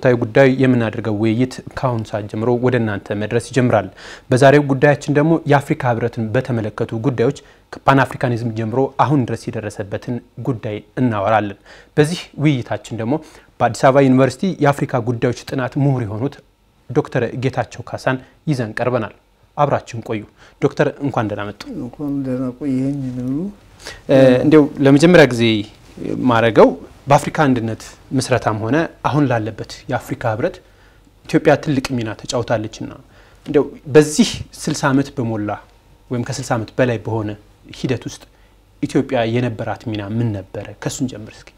በወቅታዊ ጉዳይ የምናደርገው ውይይት ከአሁን ሰዓት ጀምሮ ወደ እናንተ መድረስ ይጀምራል። በዛሬው ጉዳያችን ደግሞ የአፍሪካ ህብረትን በተመለከቱ ጉዳዮች ከፓን አፍሪካኒዝም ጀምሮ አሁን ድረስ የደረሰበትን ጉዳይ እናወራለን። በዚህ ውይይታችን ደግሞ በአዲስ አበባ ዩኒቨርሲቲ የአፍሪካ ጉዳዮች ጥናት ምሁር የሆኑት ዶክተር ጌታቸው ካሳን ይዘን ቀርበናል። አብራችን ቆዩ። ዶክተር እንኳን ደህና መጡ። እንኳን ደህና ቆየኝ። ንሉ እንዲያው ለመጀመሪያ ጊዜ ማረገው በአፍሪካ አንድነት ምስረታም ሆነ አሁን ላለበት የአፍሪካ ህብረት ኢትዮጵያ ትልቅ ሚና ተጫውታለችና እንዲያው በዚህ 60 ዓመት በሞላ ወይም ከ60 ዓመት በላይ በሆነ ሂደት ውስጥ ኢትዮጵያ የነበራት ሚና ምን ነበረ? ከሱን ጀምር እስኪ።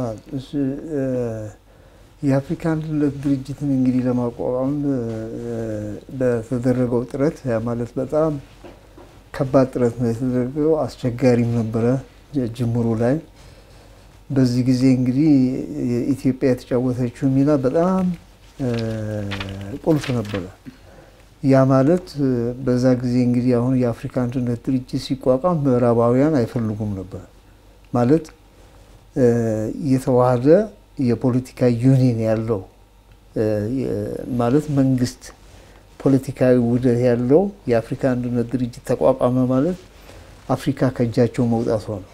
የአፍሪካ አንድነት ድርጅትን እንግዲህ ለማቋቋም በተደረገው ጥረት ማለት በጣም ከባድ ጥረት ነው የተደረገው። አስቸጋሪም ነበረ ጅምሩ ላይ። በዚህ ጊዜ እንግዲህ ኢትዮጵያ የተጫወተችው ሚና በጣም ቁልፍ ነበረ። ያ ማለት በዛ ጊዜ እንግዲህ አሁን የአፍሪካ አንድነት ድርጅት ሲቋቋም ምዕራባውያን አይፈልጉም ነበር ማለት የተዋሃደ የፖለቲካ ዩኒየን ያለው ማለት መንግስት ፖለቲካዊ ውህደት ያለው የአፍሪካ አንድነት ድርጅት ተቋቋመ ማለት አፍሪካ ከእጃቸው መውጣቷ ነው።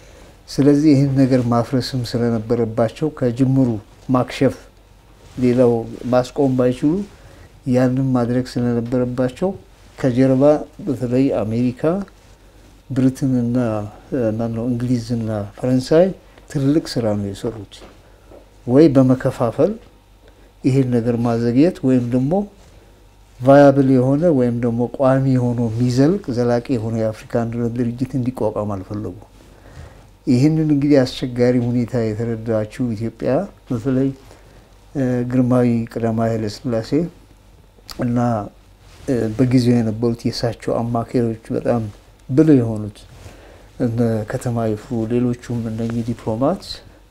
ስለዚህ ይህን ነገር ማፍረስም ስለነበረባቸው ከጅምሩ ማክሸፍ፣ ሌላው ማስቆም ባይችሉ ያንን ማድረግ ስለነበረባቸው ከጀርባ በተለይ አሜሪካ፣ ብሪትንና ማነው እንግሊዝና ፈረንሳይ ትልቅ ስራ ነው የሰሩት። ወይ በመከፋፈል ይሄን ነገር ማዘግየት ወይም ደግሞ ቫያብል የሆነ ወይም ደግሞ ቋሚ የሆነ የሚዘልቅ ዘላቂ የሆነ የአፍሪካ አንድነት ድርጅት እንዲቋቋም አልፈለጉ። ይህንን እንግዲህ አስቸጋሪ ሁኔታ የተረዳችው ኢትዮጵያ በተለይ ግርማዊ ቀዳማዊ ኃይለ ሥላሴ እና በጊዜው የነበሩት የእሳቸው አማካሪዎች በጣም ብልህ የሆኑት እነ ከተማ ይፍሩ፣ ሌሎቹም እነኚህ ዲፕሎማት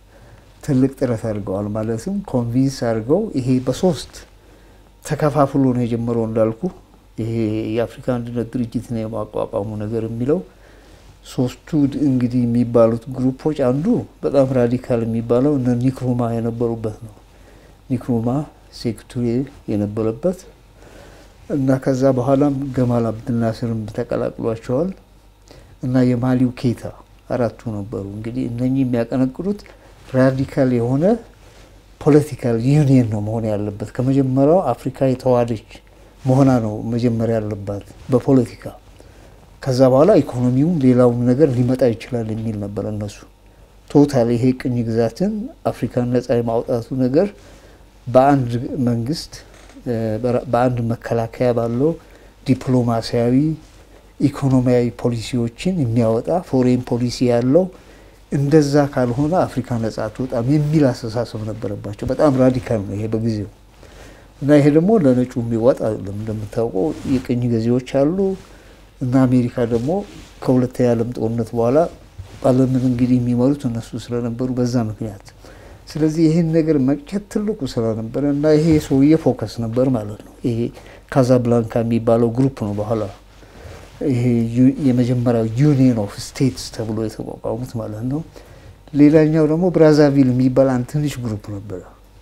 ትልቅ ጥረት አድርገዋል። ማለትም ኮንቪንስ አድርገው ይሄ በሶስት ተከፋፍሎ ነው የጀመረው እንዳልኩ ይሄ የአፍሪካ አንድነት ድርጅት ነው የማቋቋሙ ነገር የሚለው ሶስቱ እንግዲህ የሚባሉት ግሩፖች አንዱ በጣም ራዲካል የሚባለው እነ ኒክሩማ የነበሩበት ነው። ኒክሩማ ሴክቱሬ የነበረበት እና ከዛ በኋላም ገማል አብድልናስርም ተቀላቅሏቸዋል እና የማሊው ኬታ አራቱ ነበሩ። እንግዲህ እነኚህ የሚያቀነቅሉት ራዲካል የሆነ ፖለቲካል ዩኒየን ነው መሆን ያለበት። ከመጀመሪያው አፍሪካ የተዋሃደች መሆና ነው መጀመሪያ ያለባት በፖለቲካ ከዛ በኋላ ኢኮኖሚውም ሌላውም ነገር ሊመጣ ይችላል የሚል ነበር እነሱ። ቶታል ይሄ ቅኝ ግዛትን አፍሪካን ነጻ የማውጣቱ ነገር በአንድ መንግስት በአንድ መከላከያ ባለው ዲፕሎማሲያዊ ኢኮኖሚያዊ ፖሊሲዎችን የሚያወጣ ፎሬን ፖሊሲ ያለው እንደዛ ካልሆነ አፍሪካ ነጻ አትወጣም የሚል አስተሳሰብ ነበረባቸው። በጣም ራዲካል ነው ይሄ በጊዜው እና ይሄ ደግሞ ለነጩ የሚዋጥ አይደለም። እንደምታውቀው የቅኝ ገዢዎች አሉ እና አሜሪካ ደግሞ ከሁለተኛ የዓለም ጦርነት በኋላ ዓለምን እንግዲህ የሚመሩት እነሱ ስለነበሩ በዛ ምክንያት ስለዚህ ይህን ነገር መቅጨት ትልቁ ስራ ነበረ እና ይሄ ሰውዬ ፎከስ ነበር ማለት ነው። ይሄ ካዛብላንካ የሚባለው ግሩፕ ነው በኋላ ይሄ የመጀመሪያው ዩኒየን ኦፍ ስቴትስ ተብሎ የተቋቋሙት ማለት ነው። ሌላኛው ደግሞ ብራዛቪል የሚባል አንድ ትንሽ ግሩፕ ነበረ።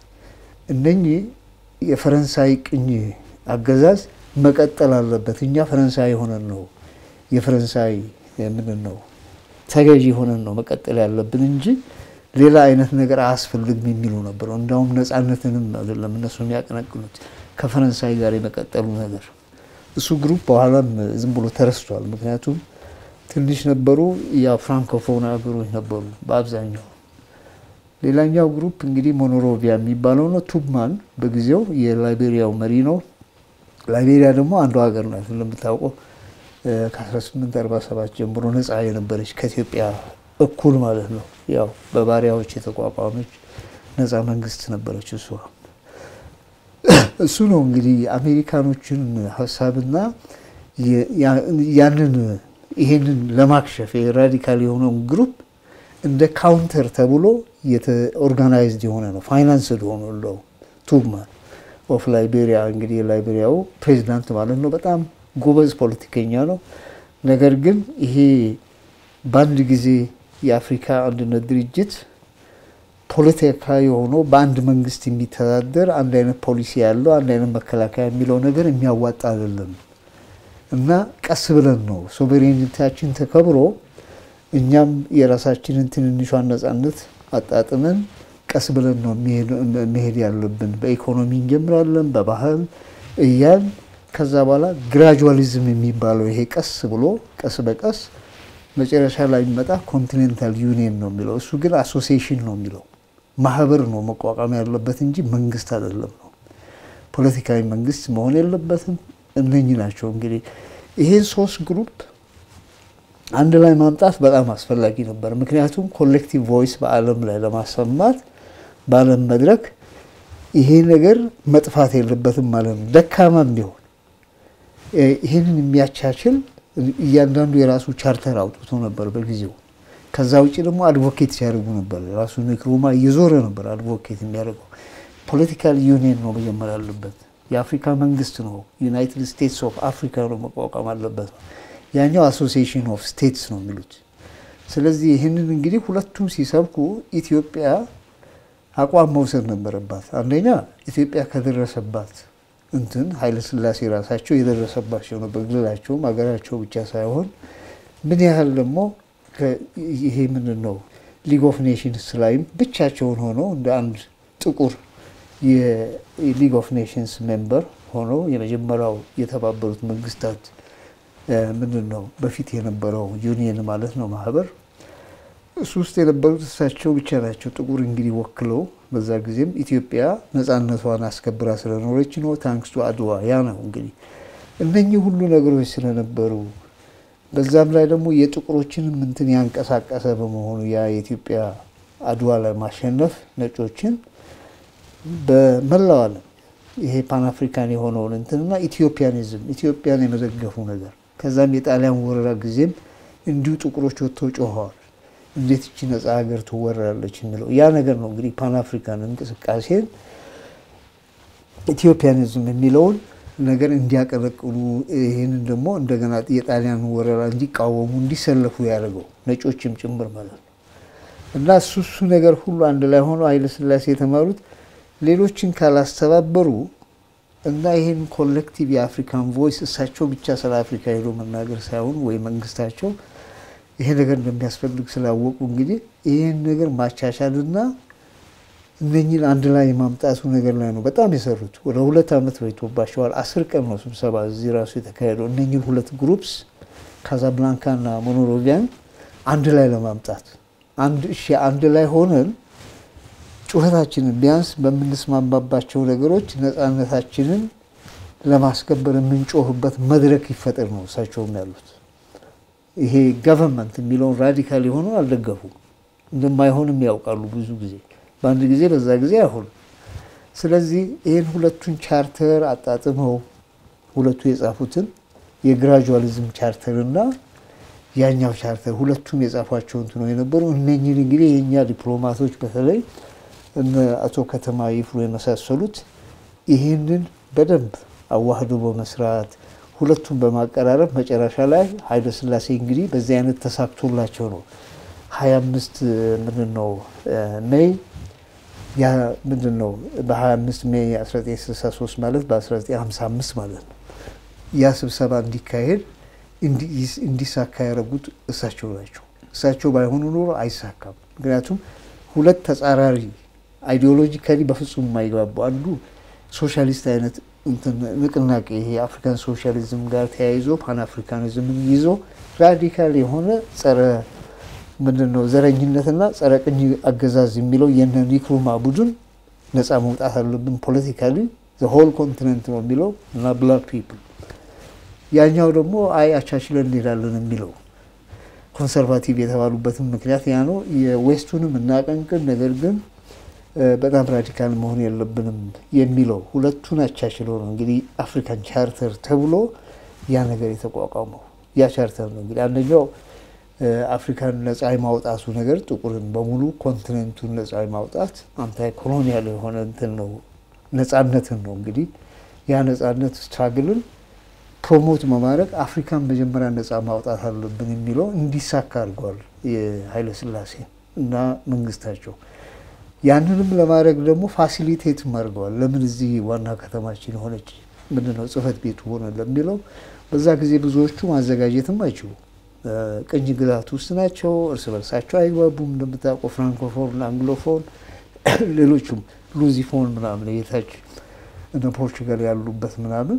እነኚህ የፈረንሳይ ቅኝ አገዛዝ መቀጠል አለበት፣ እኛ ፈረንሳይ ሆነን ነው የፈረንሳይ ምንን ነው ተገዢ ሆነን ነው መቀጠል ያለብን እንጂ ሌላ አይነት ነገር አያስፈልግም የሚሉ ነበረ። እንዳውም ነጻነትንም አይደለም እነሱ የሚያቀነቅኑት ከፈረንሳይ ጋር የመቀጠሉ ነገር እሱ ግሩፕ በኋላም ዝም ብሎ ተረስቷል። ምክንያቱም ትንሽ ነበሩ፣ ያ ፍራንኮፎን ሀገሮች ነበሩ በአብዛኛው። ሌላኛው ግሩፕ እንግዲህ ሞኖሮቪያ የሚባለው ነው። ቱብማን በጊዜው የላይቤሪያው መሪ ነው። ላይቤሪያ ደግሞ አንዱ ሀገር ናት እንደምታውቀው ከ1847 ጀምሮ ነጻ የነበረች ከኢትዮጵያ እኩል ማለት ነው። ያው በባሪያዎች የተቋቋመች ነጻ መንግስት ነበረች እሷ። እሱ ነው እንግዲህ አሜሪካኖችን ሀሳብና ያንን ይሄንን ለማክሸፍ ራዲካል የሆነውን ግሩፕ እንደ ካውንተር ተብሎ ኦርጋናይዝድ የሆነ ነው። ፋይናንስድ ሆኖ ለው ቱብማን ኦፍ ላይቤሪያ እንግዲህ የላይቤሪያው ፕሬዚዳንት ማለት ነው። በጣም ጎበዝ ፖለቲከኛ ነው። ነገር ግን ይሄ በአንድ ጊዜ የአፍሪካ አንድነት ድርጅት ፖለቲካዊ ሆኖ በአንድ መንግስት የሚተዳደር አንድ አይነት ፖሊሲ ያለው አንድ አይነት መከላከያ የሚለው ነገር የሚያዋጣ አይደለም እና ቀስ ብለን ነው ሶቨሬኒታችን ተከብሮ እኛም የራሳችንን ትንንሿን ነጻነት አጣጥመን ቀስ ብለን ነው መሄድ ያለብን። በኢኮኖሚ እንጀምራለን፣ በባህል እያል ከዛ በኋላ ግራጁዋሊዝም የሚባለው ይሄ ቀስ ብሎ ቀስ በቀስ መጨረሻ ላይ የሚመጣ ኮንቲኔንታል ዩኒየን ነው የሚለው። እሱ ግን አሶሲዬሽን ነው የሚለው ማህበር ነው መቋቋም ያለበት እንጂ መንግስት አይደለም ነው። ፖለቲካዊ መንግስት መሆን የለበትም። እነኚህ ናቸው እንግዲህ ይሄን ሶስት ግሩፕ አንድ ላይ ማምጣት በጣም አስፈላጊ ነበር። ምክንያቱም ኮሌክቲቭ ቮይስ በዓለም ላይ ለማሰማት በዓለም መድረክ ይሄ ነገር መጥፋት የለበትም ማለት ነው። ደካማም ቢሆን ይህንን የሚያቻችል እያንዳንዱ የራሱ ቻርተር አውጥቶ ነበር በጊዜው። ከዛ ውጭ ደግሞ አድቮኬት ሲያደርጉ ነበር። ራሱ ንክሩማ እየዞረ ነበር አድቮኬት የሚያደርገው። ፖለቲካል ዩኒየን ነው መጀመር አለበት። የአፍሪካ መንግስት ነው ዩናይትድ ስቴትስ ኦፍ አፍሪካ ነው መቋቋም አለበት ነው። ያኛው አሶሲዬሽን ኦፍ ስቴትስ ነው የሚሉት። ስለዚህ ይህንን እንግዲህ ሁለቱም ሲሰብኩ ኢትዮጵያ አቋም መውሰድ ነበረባት። አንደኛ ኢትዮጵያ ከደረሰባት እንትን ኃይለ ሥላሴ ራሳቸው የደረሰባቸው ነው በግላቸውም ሀገራቸው ብቻ ሳይሆን ምን ያህል ደግሞ ይሄ ምንድን ነው ሊግ ኦፍ ኔሽንስ ላይም ብቻቸውን ሆነው እንደ አንድ ጥቁር የሊግ ኦፍ ኔሽንስ ሜምበር ሆነው የመጀመሪያው የተባበሩት መንግስታት ምንድን ነው በፊት የነበረው ዩኒየን ማለት ነው ማህበር እሱ ውስጥ የነበሩት እሳቸው ብቻ ናቸው ጥቁር እንግዲህ ወክለው በዛ ጊዜም ኢትዮጵያ ነጻነቷን አስከብራ ስለኖረች ነው ታንክስ ቱ አድዋ ያ ነው እንግዲህ እነኚህ ሁሉ ነገሮች ስለነበሩ በዛም ላይ ደግሞ የጥቁሮችንም እንትን ያንቀሳቀሰ በመሆኑ ያ የኢትዮጵያ አድዋ ላይ ማሸነፍ ነጮችን በመላው ዓለም ይሄ ፓንአፍሪካን የሆነውን እንትንና ኢትዮጵያኒዝም ኢትዮጵያን የመዘገፉ ነገር ከዛም የጣሊያን ወረራ ጊዜም እንዲሁ ጥቁሮች ወጥተው ጮኸዋል። እንዴት እቺ ነጻ ሀገር ትወረራለች የሚለው ያ ነገር ነው እንግዲህ ፓንአፍሪካን እንቅስቃሴን ኢትዮጵያኒዝም የሚለውን ነገር እንዲያቀረቅሉ ይህንን ደግሞ እንደገና የጣሊያን ወረራ እንዲቃወሙ እንዲሰለፉ ያደርገው ነጮችም ጭምር ማለት ነው። እና እሱ እሱ ነገር ሁሉ አንድ ላይ ሆኖ ኃይለሥላሴ የተማሩት ሌሎችን ካላስተባበሩ እና ይህን ኮሌክቲቭ የአፍሪካን ቮይስ እሳቸው ብቻ ስለ አፍሪካ ሄዶ መናገር ሳይሆን ወይ መንግስታቸው ይሄ ነገር እንደሚያስፈልግ ስላወቁ እንግዲህ ይህን ነገር ማቻቻልና እነኝን አንድ ላይ የማምጣቱ ነገር ላይ ነው በጣም የሰሩት። ወደ ሁለት ዓመት ፈጅቶባቸዋል። አስር ቀን ነው ስብሰባ እዚህ ራሱ የተካሄደው። እነኝን ሁለት ግሩፕስ ካዛብላንካና ሞኖሮቪያን አንድ ላይ ለማምጣት አንድ እሺ አንድ ላይ ሆነን ጩኸታችንን ቢያንስ በምንስማማባቸው ነገሮች ነፃነታችንን ለማስከበር የምንጮህበት መድረክ ይፈጠር ነው እሳቸውም ያሉት። ይሄ ገቨርንመንት የሚለውን ራዲካል የሆነው አልደገፉም። እንደማይሆንም ያውቃሉ ብዙ ጊዜ በአንድ ጊዜ በዛ ጊዜ አይሆንም። ስለዚህ ይህን ሁለቱን ቻርተር አጣጥመው ሁለቱ የጻፉትን የግራጁዋሊዝም ቻርተር እና ያኛው ቻርተር ሁለቱም የጻፏቸው እንትኖ የነበሩ እነኝን እንግዲህ የእኛ ዲፕሎማቶች በተለይ እነ አቶ ከተማ ይፍሩ የመሳሰሉት ይህንን በደንብ አዋህዶ በመስራት ሁለቱም በማቀራረብ መጨረሻ ላይ ኃይለ ሥላሴ እንግዲህ በዚህ አይነት ተሳክቶላቸው ነው ሀያ አምስት ምንድን ነው ሜይ ያ ምንድን ነው በ25 ሜይ 1963 ማለት በ1955 ማለት ነው ያ ስብሰባ እንዲካሄድ እንዲሳካ ያደረጉት እሳቸው ናቸው። እሳቸው ባይሆኑ ኖሮ አይሳካም። ምክንያቱም ሁለት ተጻራሪ አይዲዮሎጂካሊ በፍጹም የማይግባቡ አንዱ ሶሻሊስት አይነት ንቅናቄ ይሄ የአፍሪካን ሶሻሊዝም ጋር ተያይዞ ፓን አፍሪካኒዝምን ይዞ ራዲካል የሆነ ጸረ ምንድን ነው ዘረኝነትና ጸረ ቅኝ አገዛዝ የሚለው የነ ኒክሩማ ቡድን ነፃ መውጣት አለብን ፖለቲካሊ ሆል ኮንቲነንት ነው የሚለው እና ብላክ ፒፕል ያኛው ደግሞ አይ አቻችለን እንሄዳለን የሚለው ኮንሰርቫቲቭ የተባሉበትም ምክንያት ያ ነው። የዌስቱንም እናቀንቅን፣ ነገር ግን በጣም ራዲካል መሆን የለብንም የሚለው ሁለቱን አቻችለው ነው እንግዲህ አፍሪካን ቻርተር ተብሎ ያ ነገር የተቋቋመው። ያ ቻርተር ነው እንግዲህ አንደኛው አፍሪካን ነጻ የማውጣቱ ነገር ጥቁርን በሙሉ ኮንቲኔንቱን ነጻ የማውጣት አንታይ ኮሎኒያል የሆነ እንትን ነው ነጻነትን ነው እንግዲህ ያ ነጻነት ስትራግልን ፕሮሞት በማድረግ አፍሪካን መጀመሪያ ነጻ ማውጣት አለብን የሚለው እንዲሳካ አድርገዋል የኃይለ ሥላሴ እና መንግስታቸው። ያንንም ለማድረግ ደግሞ ፋሲሊቴትም አድርገዋል። ለምን እዚህ ዋና ከተማችን የሆነች ምንድነው ጽህፈት ቤቱ ሆነ ለሚለው በዛ ጊዜ ብዙዎቹ ማዘጋጀትም አይችሉ ቅኝ ግዛት ውስጥ ናቸው። እርስ በርሳቸው አይግባቡም። እንደምታውቀው ፍራንኮፎን፣ አንግሎፎን፣ ሌሎቹም ሉዚፎን ምናምን የታች እነ ፖርቹጋል ያሉበት ምናምን።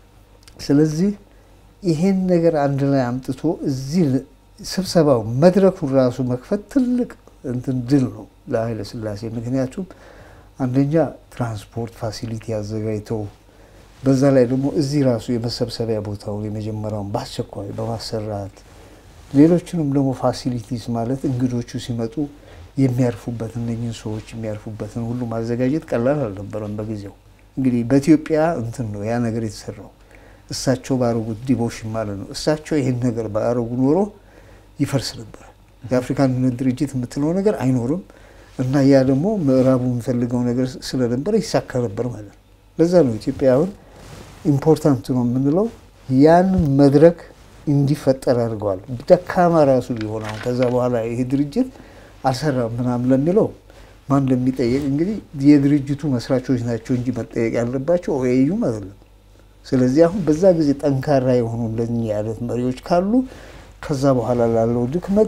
ስለዚህ ይሄን ነገር አንድ ላይ አምጥቶ እዚህ ስብሰባው መድረኩን ራሱ መክፈት ትልቅ እንትን ድል ነው ለኃይለ ሥላሴ። ምክንያቱም አንደኛ ትራንስፖርት ፋሲሊቲ አዘጋጅተው በዛ ላይ ደግሞ እዚህ ራሱ የመሰብሰቢያ ቦታውን የመጀመሪያውን በአስቸኳይ በማሰራት ሌሎችንም ደግሞ ፋሲሊቲስ ማለት እንግዶቹ ሲመጡ የሚያርፉበት እነኝህን ሰዎች የሚያርፉበትን ሁሉ ማዘጋጀት ቀላል አልነበረም በጊዜው። እንግዲህ በኢትዮጵያ እንትን ነው ያ ነገር የተሰራው እሳቸው ባረጉት ዲቮሽን ማለት ነው። እሳቸው ይህን ነገር ባረጉ ኖሮ ይፈርስ ነበር። የአፍሪካ አንድነት ድርጅት የምትለው ነገር አይኖርም እና ያ ደግሞ ምዕራቡ የሚፈልገው ነገር ስለነበረ ይሳካ ነበር ማለት ነው። ለዛ ነው ኢትዮጵያ አሁን ኢምፖርታንት ነው የምንለው ያንን መድረክ እንዲፈጠር አድርገዋል። ደካማ ራሱ ቢሆን አሁን ከዛ በኋላ ይሄ ድርጅት አልሰራም ምናምን ለሚለው ማን እንደሚጠየቅ እንግዲህ የድርጅቱ መስራቾች ናቸው እንጂ መጠየቅ ያለባቸው ኦኤዩም አይደለም። ስለዚህ አሁን በዛ ጊዜ ጠንካራ የሆኑ እንደኚህ አይነት መሪዎች ካሉ ከዛ በኋላ ላለው ድክመት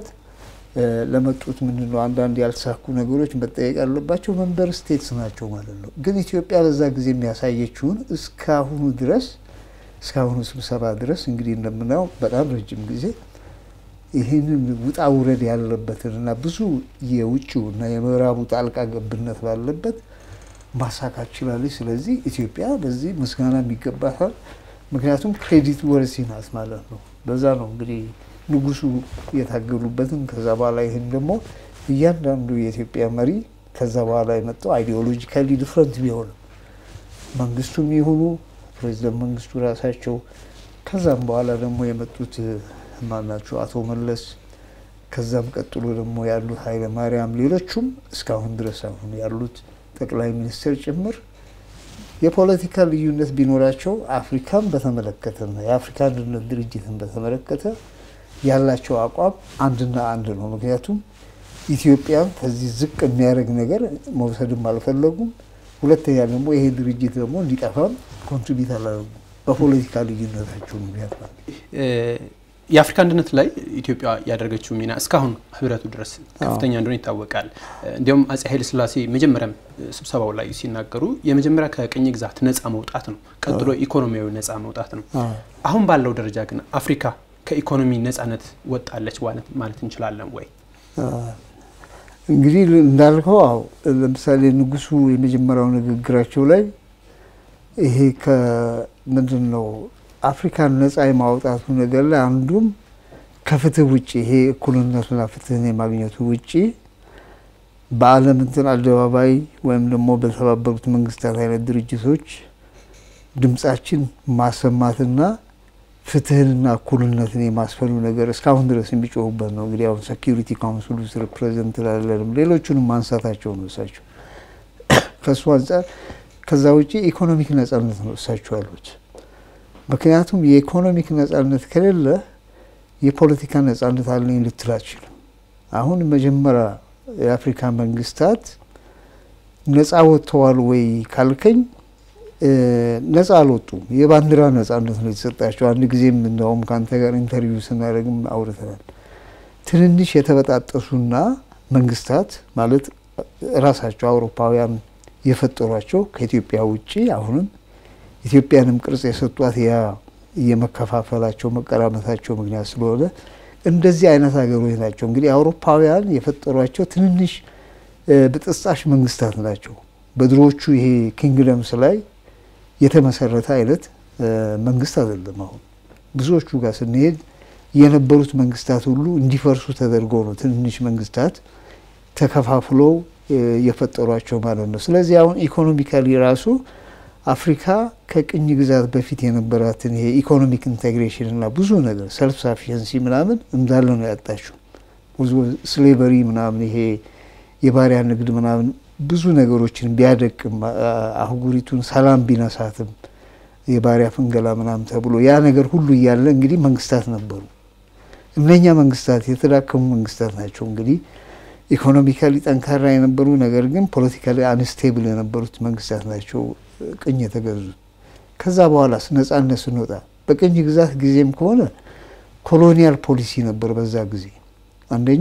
ለመጡት ምንድን ነው አንዳንድ ያልተሳኩ ነገሮች መጠየቅ ያለባቸው መንበር ስቴትስ ናቸው ማለት ነው። ግን ኢትዮጵያ በዛ ጊዜ የሚያሳየችውን እስካሁኑ ድረስ እስካሁኑ ስብሰባ ድረስ እንግዲህ እንደምናየው በጣም ረጅም ጊዜ ይህንን ውጣ ውረድ ያለበትን እና ብዙ የውጭው እና የምዕራቡ ጣልቃ ገብነት ባለበት ማሳካት ችላለች። ስለዚህ ኢትዮጵያ በዚህ ምስጋና የሚገባታል። ምክንያቱም ክሬዲት ወርሲ ናት ማለት ነው። በዛ ነው እንግዲህ ንጉሱ የታገሉበትን ከዛ በኋላ ይህን ደግሞ እያንዳንዱ የኢትዮጵያ መሪ ከዛ በኋላ የመጣው አይዲዮሎጂካሊ ዲፍረንት ቢሆንም መንግስቱም የሆኑ ፕሬዚደንት መንግስቱ ራሳቸው ከዛም በኋላ ደግሞ የመጡት ማናቸው አቶ መለስ ከዛም ቀጥሎ ደግሞ ያሉት ኃይለ ማርያም ሌሎቹም እስካሁን ድረስ አሁን ያሉት ጠቅላይ ሚኒስትር ጭምር የፖለቲካ ልዩነት ቢኖራቸው አፍሪካን በተመለከተና የአፍሪካ አንድነት ድርጅትን በተመለከተ ያላቸው አቋም አንድና አንድ ነው። ምክንያቱም ኢትዮጵያን ከዚህ ዝቅ የሚያደርግ ነገር መውሰድም አልፈለጉም። ሁለተኛ ደግሞ ይሄ ድርጅት ደግሞ እንዲጠፋም ኮንትሪቢዩት አላደረጉም በፖለቲካ ልዩነታቸው ምክንያት ማለት የአፍሪካ አንድነት ላይ ኢትዮጵያ ያደረገችው ሚና እስካሁን ህብረቱ ድረስ ከፍተኛ እንደሆነ ይታወቃል። እንዲሁም አጼ ኃይለ ሥላሴ መጀመሪያም ስብሰባው ላይ ሲናገሩ የመጀመሪያ ከቅኝ ግዛት ነፃ መውጣት ነው፣ ቀጥሎ ኢኮኖሚያዊ ነፃ መውጣት ነው። አሁን ባለው ደረጃ ግን አፍሪካ ከኢኮኖሚ ነፃነት ወጣለች ማለት እንችላለን ወይ? እንግዲህ እንዳልከው አዎ፣ ለምሳሌ ንጉሱ የመጀመሪያው ንግግራቸው ላይ ይሄ ከምንድን ነው አፍሪካን ነፃ የማውጣቱ ነገር ላይ አንዱም ከፍትህ ውጭ ይሄ እኩልነትና ፍትህን የማግኘቱ ውጭ በዓለም እንትን አደባባይ ወይም ደግሞ በተባበሩት መንግስታት አይነት ድርጅቶች ድምጻችን ማሰማትና ፍትህንና እኩልነትን የማስፈኑ ነገር እስካሁን ድረስ የሚጮሁበት ነው። እንግዲህ አሁን ሴኪሪቲ ካውንስል ውስጥ ሪፕሬዘንት ላለንም ሌሎቹንም ማንሳታቸው ነው እሳቸው ከእሱ አንጻር። ከዛ ውጭ ኢኮኖሚክ ነጻነት ነው እሳቸው ያሉት። ምክንያቱም የኢኮኖሚክ ነጻነት ከሌለ የፖለቲካ ነጻነት አለኝ ልትል አትችልም። አሁን መጀመሪያ የአፍሪካ መንግስታት ነጻ ወጥተዋል ወይ ካልከኝ ነጻ አልወጡም። የባንዲራ ነጻነት ነው የተሰጣቸው። አንድ ጊዜም እንደውም ከአንተ ጋር ኢንተርቪው ስናደርግም አውርተናል። ትንንሽ የተበጣጠሱና መንግስታት ማለት ራሳቸው አውሮፓውያን የፈጠሯቸው ከኢትዮጵያ ውጭ አሁንም ኢትዮጵያንም ቅርጽ የሰጧት ያ የመከፋፈላቸው መቀራመታቸው ምክንያት ስለሆነ እንደዚህ አይነት ሀገሮች ናቸው። እንግዲህ አውሮፓውያን የፈጠሯቸው ትንንሽ ብጥስጣሽ መንግስታት ናቸው። በድሮዎቹ ይሄ ኪንግደምስ ላይ የተመሰረተ አይነት መንግስት አይደለም። አሁን ብዙዎቹ ጋር ስንሄድ የነበሩት መንግስታት ሁሉ እንዲፈርሱ ተደርጎ ነው ትንንሽ መንግስታት ተከፋፍለው የፈጠሯቸው ማለት ነው። ስለዚህ አሁን ኢኮኖሚካሊ ራሱ አፍሪካ ከቅኝ ግዛት በፊት የነበራትን ይሄ ኢኮኖሚክ ኢንቴግሬሽን እና ብዙ ነገር ሰልፍ ሳፊሸንሲ ምናምን እንዳለ ነው ያጣችው። ብዙ ስሌቨሪ ምናምን ይሄ የባሪያ ንግድ ምናምን ብዙ ነገሮችን ቢያደቅም አህጉሪቱን ሰላም ቢነሳትም የባሪያ ፍንገላ ምናምን ተብሎ ያ ነገር ሁሉ እያለ እንግዲህ መንግስታት ነበሩ። እነኛ መንግስታት የተዳከሙ መንግስታት ናቸው። እንግዲህ ኢኮኖሚካሊ ጠንካራ የነበሩ ነገር ግን ፖለቲካሊ አንስቴብል የነበሩት መንግስታት ናቸው ቅኝ የተገዙት። ከዛ በኋላስ ነጻነት ስንወጣ በቅኝ ግዛት ጊዜም ከሆነ ኮሎኒያል ፖሊሲ ነበር። በዛ ጊዜ አንደኛ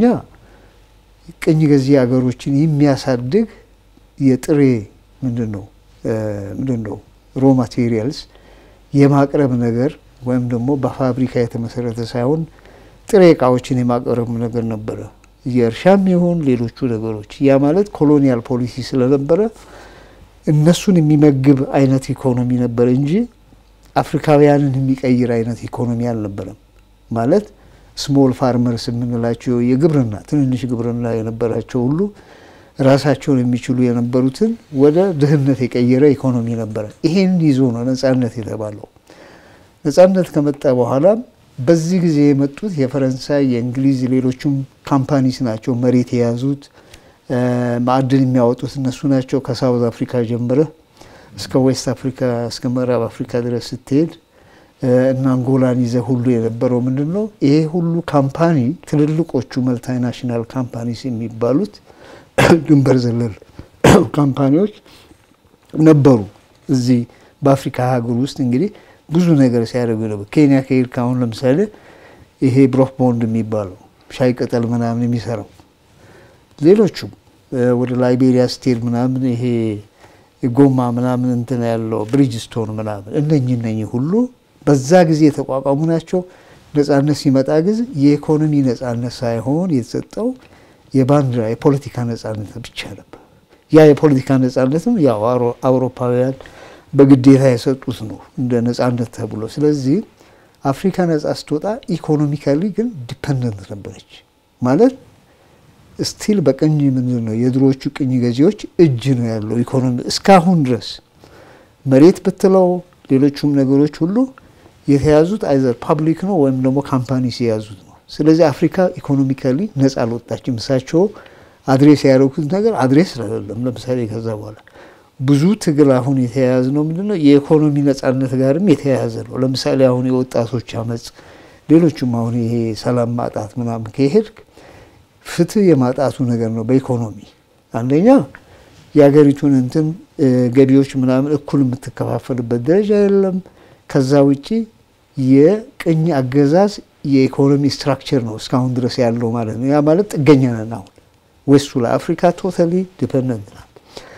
ቅኝ ገዢ ሀገሮችን የሚያሳድግ የጥሬ ምንድን ነው ምንድን ነው ሮ ማቴሪያልስ የማቅረብ ነገር ወይም ደግሞ በፋብሪካ የተመሰረተ ሳይሆን ጥሬ እቃዎችን የማቅረብ ነገር ነበረ። የእርሻም ይሁን ሌሎቹ ነገሮች ያ ማለት ኮሎኒያል ፖሊሲ ስለነበረ እነሱን የሚመግብ አይነት ኢኮኖሚ ነበር እንጂ አፍሪካውያንን የሚቀይር አይነት ኢኮኖሚ አልነበረም። ማለት ስሞል ፋርመርስ የምንላቸው የግብርና ትንንሽ ግብርና የነበራቸው ሁሉ ራሳቸውን የሚችሉ የነበሩትን ወደ ድህነት የቀየረ ኢኮኖሚ ነበረ። ይሄን ይዞ ነው ነጻነት የተባለው። ነጻነት ከመጣ በኋላ በዚህ ጊዜ የመጡት የፈረንሳይ፣ የእንግሊዝ፣ ሌሎቹም ካምፓኒስ ናቸው መሬት የያዙት ማዕድን የሚያወጡት እነሱ ናቸው። ከሳውዝ አፍሪካ ጀምረህ እስከ ዌስት አፍሪካ እስከ ምዕራብ አፍሪካ ድረስ ስትሄድ እና አንጎላን ይዘህ ሁሉ የነበረው ምንድን ነው? ይሄ ሁሉ ካምፓኒ ትልልቆቹ መልታናሽናል ካምፓኒስ የሚባሉት ድንበር ዘለል ካምፓኒዎች ነበሩ። እዚህ በአፍሪካ ሀገር ውስጥ እንግዲህ ብዙ ነገር ሲያደርጉ ነበር። ኬንያ ከሄድክ አሁን ለምሳሌ ይሄ ብሮፍ ቦንድ የሚባለው ሻይ ቅጠል ምናምን የሚሰራው ሌሎቹም ወደ ላይቤሪያ ስትሄድ ምናምን ይሄ ጎማ ምናምን እንትን ያለው ብሪጅስቶን ምናምን እነኚህ እነኚህ ሁሉ በዛ ጊዜ የተቋቋሙ ናቸው። ነጻነት ሲመጣ ጊዜ የኢኮኖሚ ነጻነት ሳይሆን የተሰጠው የባንዲራ የፖለቲካ ነጻነት ብቻ ነበር። ያ የፖለቲካ ነጻነትም ያው አውሮፓውያን በግዴታ የሰጡት ነው እንደ ነጻነት ተብሎ። ስለዚህ አፍሪካ ነጻ ስትወጣ ኢኮኖሚካሊ ግን ዲፐንደንት ነበረች ማለት ስቲል በቅኝ ምንድን ነው የድሮዎቹ ቅኝ ገዢዎች እጅ ነው ያለው ኢኮኖሚ እስካሁን ድረስ መሬት ብትለው ሌሎቹም ነገሮች ሁሉ የተያዙት አይዘር ፓብሊክ ነው ወይም ደግሞ ካምፓኒስ የያዙት ነው። ስለዚህ አፍሪካ ኢኮኖሚካሊ ነጻ አልወጣችም። እሳቸው አድሬስ ያደረጉት ነገር አድሬስ አይደለም። ለምሳሌ ከዛ በኋላ ብዙ ትግል አሁን የተያያዘ ነው ምንድነው የኢኮኖሚ ነጻነት ጋርም የተያያዘ ነው። ለምሳሌ አሁን የወጣቶች አመፅ፣ ሌሎቹም አሁን ይሄ ሰላም ማጣት ምናምን ከሄድክ ፍትህ የማጣቱ ነገር ነው። በኢኮኖሚ አንደኛ የሀገሪቱን እንትን ገቢዎች ምናምን እኩል የምትከፋፈልበት ደረጃ የለም። ከዛ ውጪ የቅኝ አገዛዝ የኢኮኖሚ ስትራክቸር ነው እስካሁን ድረስ ያለው ማለት ነው። ያ ማለት ጥገኛ ነን አሁን ዌስቱ ላይ አፍሪካ ቶታሊ ዲፐንደንት ናት።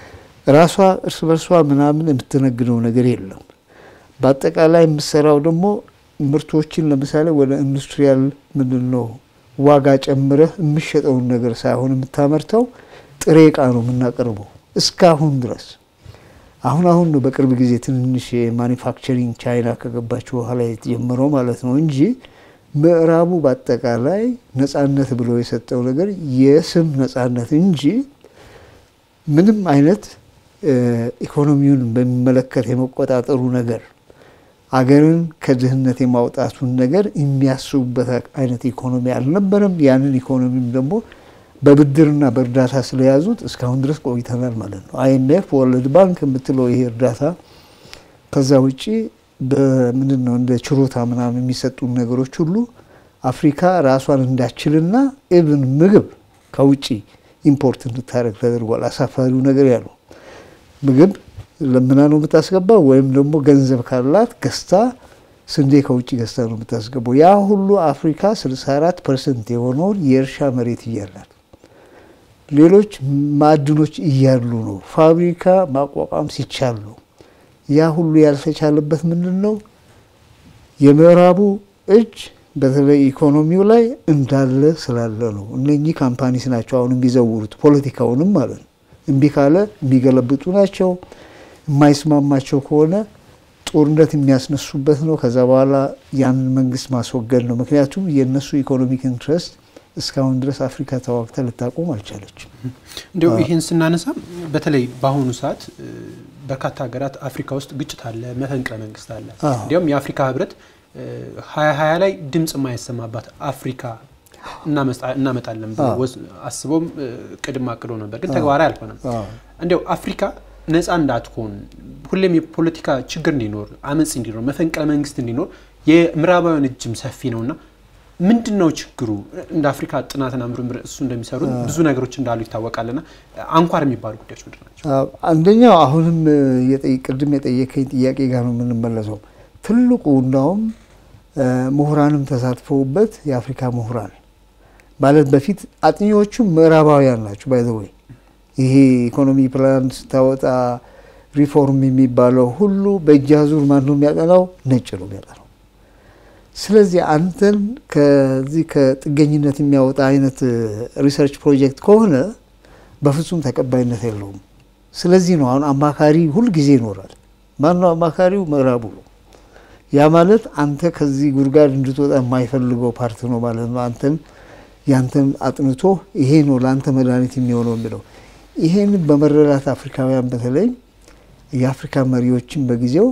ራሷ እርስ በርሷ ምናምን የምትነግደው ነገር የለም። በአጠቃላይ የምትሰራው ደግሞ ምርቶችን ለምሳሌ ወደ ኢንዱስትሪያል ምንድን ነው ዋጋ ጨምረህ የምሸጠውን ነገር ሳይሆን የምታመርተው ጥሬ እቃ ነው የምናቀርበው እስካሁን ድረስ። አሁን አሁን ነው በቅርብ ጊዜ ትንንሽ የማኒፋክቸሪንግ ቻይና ከገባች በኋላ የተጀመረው ማለት ነው እንጂ ምዕራቡ በአጠቃላይ ነጻነት ብሎ የሰጠው ነገር የስም ነጻነት እንጂ ምንም አይነት ኢኮኖሚውን በሚመለከት የመቆጣጠሩ ነገር አገርን ከድህነት የማውጣቱን ነገር የሚያስቡበት አይነት ኢኮኖሚ አልነበረም። ያንን ኢኮኖሚም ደግሞ በብድርና በእርዳታ ስለያዙት እስካሁን ድረስ ቆይተናል ማለት ነው። አይኤምኤፍ፣ ወርልድ ባንክ የምትለው ይሄ እርዳታ ከዛ ውጭ በምንድን ነው እንደ ችሮታ ምናምን የሚሰጡን ነገሮች ሁሉ አፍሪካ ራሷን እንዳችልና ኢቭን ምግብ ከውጭ ኢምፖርት እንድታደረግ ተደርጓል። አሳፋሪው ነገር ያለው ምግብ ለምና ነው የምታስገባው፣ ወይም ደግሞ ገንዘብ ካላት ገዝታ ስንዴ ከውጭ ገዝታ ነው የምታስገባው። ያ ሁሉ አፍሪካ 64 ፐርሰንት የሆነውን የእርሻ መሬት እያላት ሌሎች ማዕድኖች እያሉ ነው ፋብሪካ ማቋቋም ሲቻል ነው። ያ ሁሉ ያልተቻለበት ምንድን ነው? የምዕራቡ እጅ በተለይ ኢኮኖሚው ላይ እንዳለ ስላለ ነው። እነኚህ ካምፓኒስ ናቸው አሁን የሚዘውሩት ፖለቲካውንም ማለት ነው። እምቢ ካለ የሚገለብጡ ናቸው። የማይስማማቸው ከሆነ ጦርነት የሚያስነሱበት ነው። ከዛ በኋላ ያንን መንግስት ማስወገድ ነው። ምክንያቱም የእነሱ ኢኮኖሚክ ኢንትረስት እስካሁን ድረስ አፍሪካ ተዋግታ ልታቆም አልቻለችም። እንዲሁ ይህን ስናነሳ በተለይ በአሁኑ ሰዓት በርካታ ሀገራት አፍሪካ ውስጥ ግጭት አለ፣ መፈንቅለ መንግስት አለ። እንዲያውም የአፍሪካ ህብረት ሀያ ሀያ ላይ ድምፅ የማይሰማባት አፍሪካ እናመጣለን አስቦም ቅድም አቅዶ ነበር፣ ግን ተግባራዊ አልሆነም። እንዲያው አፍሪካ ነፃ እንዳትሆን ሁሌም የፖለቲካ ችግር እንዲኖር፣ አመፅ እንዲኖር፣ መፈንቅለ መንግስት እንዲኖር የምዕራባውያን እጅም ሰፊ ነውና ምንድን ነው ችግሩ? እንደ አፍሪካ ጥናትና ምርምር እሱ እንደሚሰሩት ብዙ ነገሮች እንዳሉ ይታወቃልና አንኳር የሚባሉ ጉዳዮች ምንድን ናቸው? አንደኛው አሁንም ቅድም የጠየከኝ ጥያቄ ጋር ነው የምንመለሰው። ትልቁ እንዳውም ምሁራንም ተሳትፈውበት የአፍሪካ ምሁራን ማለት በፊት አጥኚዎቹም ምዕራባውያን ናቸው። ባይዘወይ ይሄ ኢኮኖሚ ፕላን ስታወጣ ሪፎርም የሚባለው ሁሉ በእጅ አዙር ማን ነው የሚያጠናው? ነጭ ነው የሚያጠናው። ስለዚህ አንተን ከዚህ ከጥገኝነት የሚያወጣ አይነት ሪሰርች ፕሮጀክት ከሆነ በፍጹም ተቀባይነት የለውም። ስለዚህ ነው አሁን አማካሪ ሁልጊዜ ይኖራል። ማነው አማካሪው? ምዕራቡ ነው። ያ ማለት አንተ ከዚህ ጉድጓድ እንድትወጣ የማይፈልገው ፓርት ነው ማለት ነው። አንተን ያንተን አጥንቶ ይሄ ነው ለአንተ መድኃኒት የሚሆነው የሚለው ይሄን በመረዳት አፍሪካውያን በተለይ የአፍሪካ መሪዎችን በጊዜው